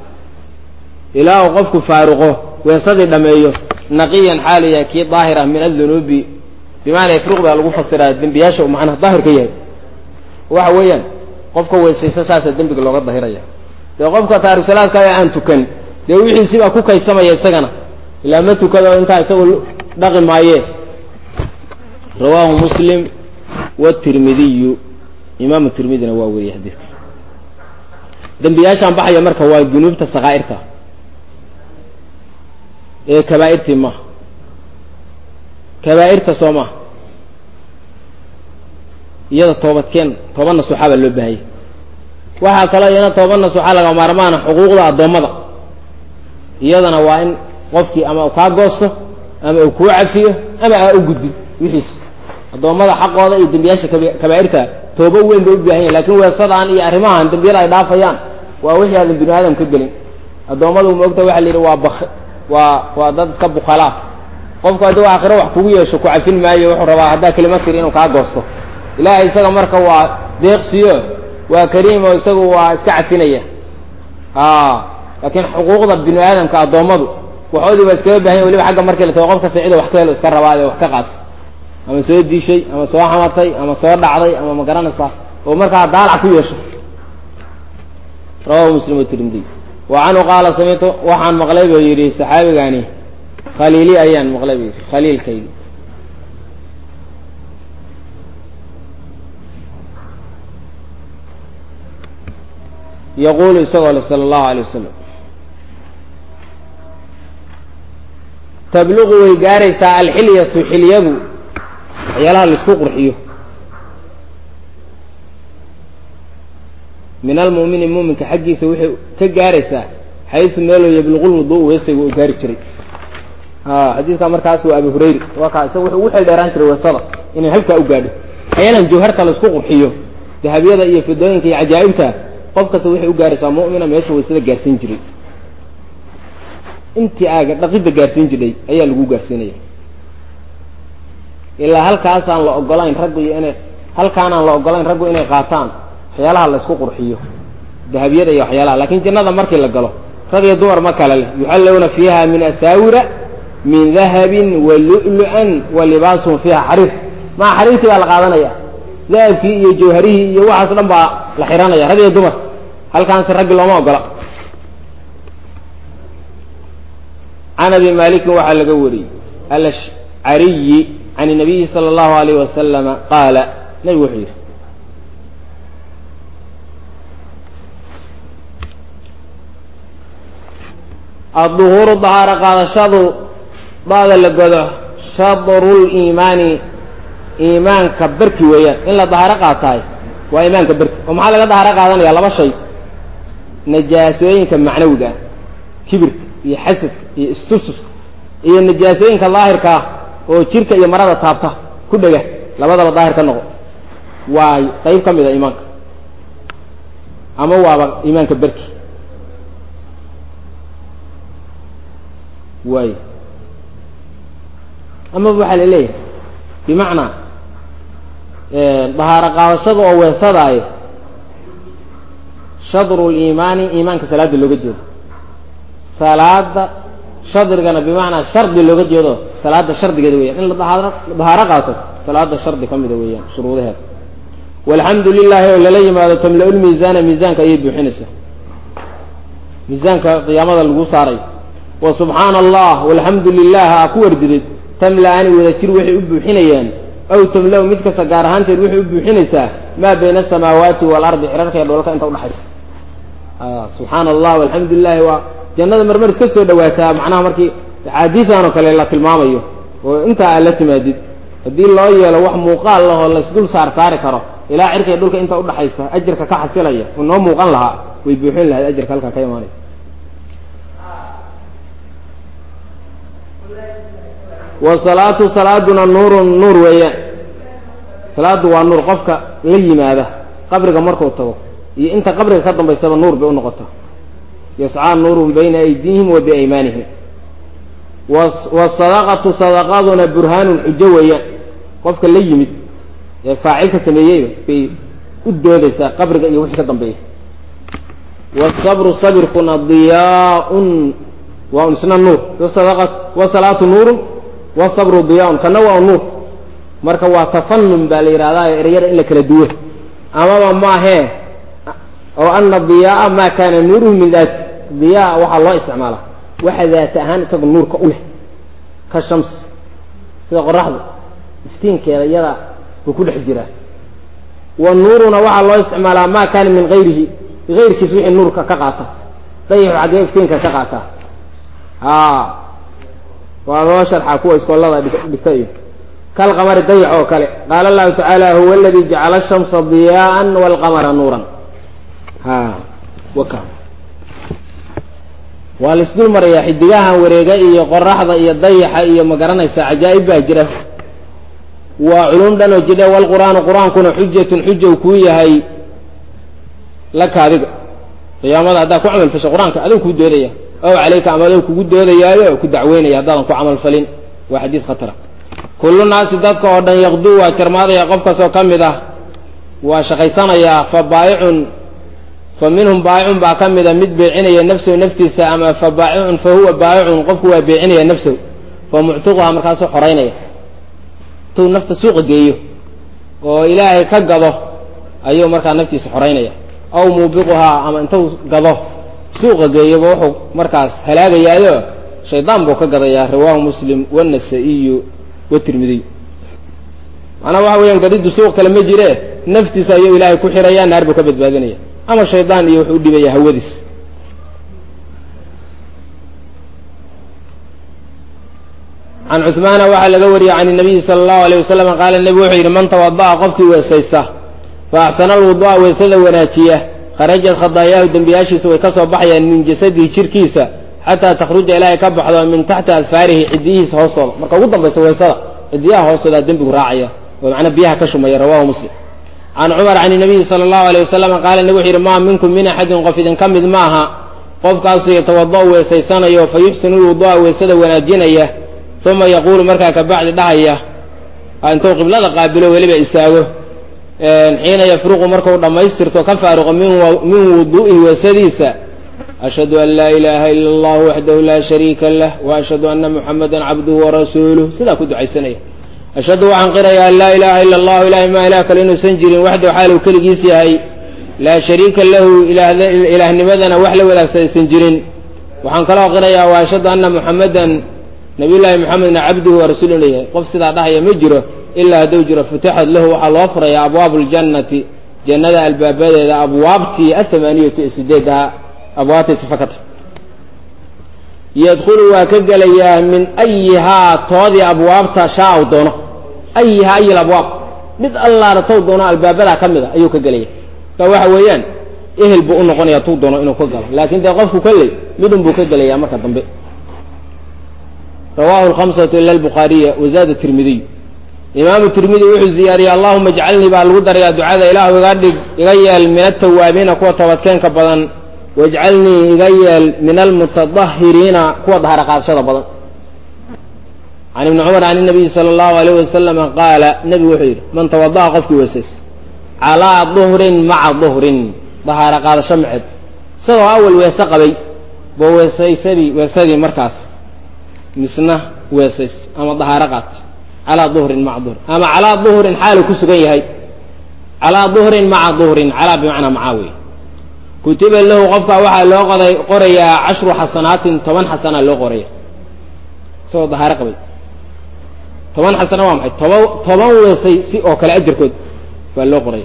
ilaa uu qofku faaruqo weesadii dhameeyo naqiyan xaaluya kii daahira min adunuubi bimaana yafruq baa lagu fasiraa dembiyaasha uu macnaha daahir ka yahay waxa weeyaan qofka weysayso saasaa dembiga looga dahiraya dee qofka taariksalaadka aan tukan dee wixiisibaa ku kaydsamaya isagana ilaa ma tukado intaa isagu dhaqi maayee rawaahu muslim wtirmidiyu imaamu tirmidina waa weriyey xadiidka dembiyaashaan baxaya marka waa dunuubta sakaa'irta ee kabaa'irtii maaha kabaa'irta soo maaha iyada toobadkeen toba nasuuxa baa loo baahayay waxaa kaloo iyana toba nasuuxa laga maarmaana xuquuqda addoommada iyadana waa in qofkii ama uu kaa goosto ama uu kuu cafiyo ama aa u gudbin wixiis addoommada xaqooda iyo dembiyaasha kabaa'irta toobo weyn bay u baahan yahin lakin weesadaan iyo arrimahan dembiyada ay dhaafayaan waa wixii aadan binu aadam ka gelin addoommadu maogta waxa la yidhi waa bak waa waa dad iska bukhalaa qofku haddii aakhiro wax kugu yeesho ku cafin maayo wuxuu rabaa haddaa kelima tiri inuu kaa goosto ilaahay isaga marka waa deeqsiyo waa kariimo isagu waa iska cafinaya laakiin xuquuqda binu aadamka addoommadu waxoodii baa iskaga bahan ya waliba xagga markii la tago qof kasta cida wax ka helo iska rabaa ee wax ka qaata ama soo diishay ama soo xamatay ama soo dhacday ama ma garanaysaa oo markaa daalac ku yeesho rawahu muslim watirmidi wa canhu qaala samictu waxaan maqlay buu yidhi saxaabigani khaliili ayaan maqlay buu yidhi khaliilkaygi yaquulu isagoo le sala allahu alay wasalam tabluqu way gaaraysaa alxilyatu xilyadu waxyaalaha laisku qurxiyo min almu'mini muuminka xaggiisa waxay ka gaaraysaa xaysu meeloo yabluqulwudu weesayga u gaari jiray xadiidkaa markaas waa abu hurayra waa kaa isaga wuxuu ugu xeel dheeraan jiray weesada inay halkaa u gaadho waxyaalan jawharta laisku qurxiyo dahabyada iyo fidooyinka iyo cajaa'ibta qof kasta waxay u gaaraysaa mu'mina meesha waysada gaarsiin jiray intii aaga dhaqidda gaarsiin jiray ayaa lagu gaarsiinaya ilaa halkaasaan la ogolayn raggu iyo inay halkaanaan la ogolayn raggu inay qaataan waxyaalaha la isku qurxiyo dahabyada iyo waxyaalaha lakin jannada markii la galo rag iyo dumar ma kale leh yuxallawna fiiha min asaawira min dahabin wa lu'lu'an wa libaasuhum fiiha xariir maa xariirtii baa la qaadanaya dahabkii iyo jawharihii iyo waxaas dhan baa la xiranaya rag iyo dumar halkaansi raggi looma ogola can abi malikin waxaa laga wariyey alashcariyi can nabiyi sala allahu alayh wasalama qaala nabigu wuxuu yidhi adduhuuru dahaaro qaadashadu daada la godo shadru liimaani iimaanka berki weeyaan in la dahaaro qaataay waa iimaanka berki oo maxaa laga dahaaro qaadanaya laba shay najaasooyinka macnawiga ah kibirka iyo xasadka iyo istususka iyo najaasooyinka daahirka ah oo jirka iyo marada taabta ku dhega labadaba daahir ka noqo waa qayb ka mid a iimaanka ama waaba iimaanka berki waay amaba waxaa la leeyahay bimacnaa dahaaro qaadashada oo weesadaayo shadru liimaani iimaanka salaada looga jeedo salaada shadrigana bimacnaa shardi looga jeedo salaada shardigeeda weeyaan in la dahaaro dahaaro qaato salaada shardi ka mida weeyaan shuruudaheeda walxamdu lilahi oo lala yimaado tamla-ul miisaana miisaanka ayay buuxinaysaa miisaanka qiyaamada lagu saaray wa subxaana allah walxamdu lilah aa ku wardidid tamla-ani wada jir waxay u buuxinayaan aw tamla-u mid kasta gaar ahaanteed waxay u buuxinaysaa maa bayna asamaawaati waalardi cirarka iyo dhoolka inta udhaxaysa subxaana allah walxamdu lilahi waa jannada marmar iska soo dhawaataa macnaha markii axaadiidan oo kale la tilmaamayo oo intaa aad la timaadid haddii loo yeelo wax muuqaal lahoo laysdul saar saari karo ilaa cirka iyo dhulka inta udhaxaysa ajarka ka xasilaya oo noo muuqan lahaa way buuxin lahayd ajarka halkaa ka imaanaya wasalaatu salaaduna nuurun nuur weeyaan salaadu waa nuur qofka la yimaada qabriga markuu tago iyo inta qabriga ka dambaysaba nuur bay unoqota yascaa nuurun bayna aydiihim wa biaymaanihim wasadaqatu sadaqaduna burhaanun xujo weeyaan qofka la yimid ee faacilka sameeyeyba bay u doodaysaa qabriga iyo wixii ka dambeeya wasabru sabirkuna diyaaun waa un isna nuur wasalaatu nuurun wasabru diyaaun kana waa nuur marka waa tafanun baa la yidhahdaa ereyada in la kala duwo amaba maahee oo ana diyaaa maa kaana nuuruhu min daati diyaa waxaa loo isticmaalaa waxa daata ahaan isaga nuurka u leh ka shams sida qoraxdu iftiinkeeda iyada buu ku dhex jiraa wa nuuruna waxaa loo isticmaalaa maa kaana min hayrihi hayrkiis wixii nuurka ka qaata dayaxu xaggee iftiinka ka qaataa a waa loo sharxaa kuwa iskoolada dhigta iyo kal qamari dayax oo kale qaala allahu tacaala huwa aladii jacala ashamsa diyaaan walqamara nuuran ha waka waa la isdul marayaa xidigahan wareega iyo qoraxda iyo dayaxa iyo ma garanaysa cajaa'ib baa jira waa culum dhan oo jidha walqur'aanu qur-aankuna xujatun xuja u kuu yahay laka adiga qiyaamada haddaad ku camal fasho qur-aanka adigu kuu doodaya ow calayka ama adigu kugu doodayaayo ku dacweynaya haddaadan ku camal falin waa xadiid khatara kullu naasi dadka oo dhan yaqduu waa jarmaadaya qof kastoo ka mid ah waa shaqaysanayaa fa baayicun fa minhum baayicun baa ka mida mid beecinaya nafsahu naftiisa ama fa baayicun fa huwa baayicun qofku waa beecinaya nafsahu fa muctiquha markaasuu xoraynaya intuu nafta suuqa geeyo oo ilaahay ka gado ayuu markaa naftiisa xoraynaya aw muubiquhaa ama intuu gado suuqa geeyoba wuxuu markaas halaagayaayo shaydaan buu ka gadayaa rawaahu muslim wanasa-iyu watirmidiy macnaa waxa weeyaan gadiddu suuq kale ma jire naftiisa ayuu ilaahay ku xiraya naar buu ka badbaadinaya ama shaydaan iyo wuxuu u dhibaya hawadiis can cuثmaana waxaa laga wariyey can الnabiyi salى الlahu alيه wasalam qaala nebigu wuxuu yidhi man tawada'a qofkii weesaysta fa axsana alwudu'a weysada wanaajiya kharajat khadaayaahu dembiyaashiisa way ka soo baxayaan min jasadihi jirkiisa xataa takhruja ilaahay ka baxdo min taxti adfaarihi cidiyihiisa hoostooda marka ugu dambaysa weysada cidiyaha hoostoodaa dembigu raacaya oo macnaa biyaha ka shumaya rawahu muslim can cumar can nabiyi sala allahu aleyh wasalam qaala nebi wuxu yidhi maa minkum min axadin qof idinka mid maaha qofkaasuu yatawada'u weesaysanayo fa yuxsinu lwudu'a weysada wanaajinaya uma yaquulu markaa kabacdi dhahaya intuu qiblada qaabilo weliba istaago xiina yafruqu markau dhammaystirto ka faaruqo min wudu'ihi weesadiisa ashhadu an laa ilaaha ila allah waxdahu laa shariika lah wa ashhadu ana muxamadan cabduhu warasuuluh sidaa ku ducaysanaya ashhadu waxaan qiraya an laa ilaaha ila allahu ilahay maa ilah kale inuusan jirin waxdahu xaal uu keligiis yahay laa shariika lahu ilaahnimadana wax la wadaagsadaysan jirin waxaan kaloo qirayaa wa ashhadu ana muxamadan nabiy llaahi moxamedna cabduhu wa rasuulu inu yahay qof sidaa dhahaya ma jiro ilaa hadduu jiro futixad lahu waxaa loo furayaa abwaabu ljannati jannada albaabadeeda abwaabtii athamaaniyatu ee sideedaha abwaabtay sifa ka tahy yadkhulu waa ka gelayaa min ayihaa toodii abwaabta shaa u doono ayihaa ayi abwaab mid allaala tow doono albaabadaa ka mid a ayuu ka gelaya ka waxa weeyaan ehel buu u noqonaya tuu doono inuu ka galo laakiin dee qofku kolley midun buu ka gelayaa marka dambe rawahu lhamsatu ila albukhaariya wazaada tirmidiy imaamu tirmidi wuxuu ziyaariyey allahuma ijcalnii baa lagu darayaa ducada ilaahu iga dhig iga yeel min altawaabiina kuwa toobadkeenka badan wajcalnii iga yeel min almutadahiriina kuwa dahara qaadashada badan can ibni cumar can inabiyi sala allahu alayh wasalama qaala nebigu wuxuu yidhi man tawada'a qofkii weesays calaa duhrin maca duhrin dahaara qaadasho maceed isagoo awal weese qabay bo weesaysadii weesadii markaas misna weesays ama dahaaro qaat calaa duhrin maca duhrin ama calaa duhrin xaalu ku sugan yahay calaa duhrin maca duhrin calaa bimacnaa macaa wey kutiba lahu qofkaa waxaa loo qoday qorayaa cashru xasanaatin toban xasanaa loo qoraya isagoo dahaaro qabay toban xasana waa maxay toba toban weesay si oo kale ajarkood baa loo qoraya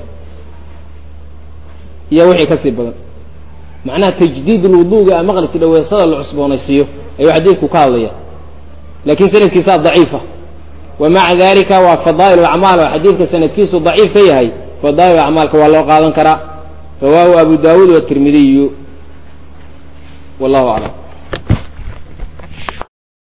iyo wixii kasii badan macnaha tajdiid lwuduga a maqli jidha weesada la cusboonaysiiyo ayuu xadiidku ka hadlaya lakin sanadkiisaa daciifa wa maca dalika waa fadaa'il acmaal oo xadiidka sanadkiisu daciif ka yahay fadaa'il acmaalka waa loo qaadan karaa rawaahu abu dawuud watirmidiyu wallahu aclam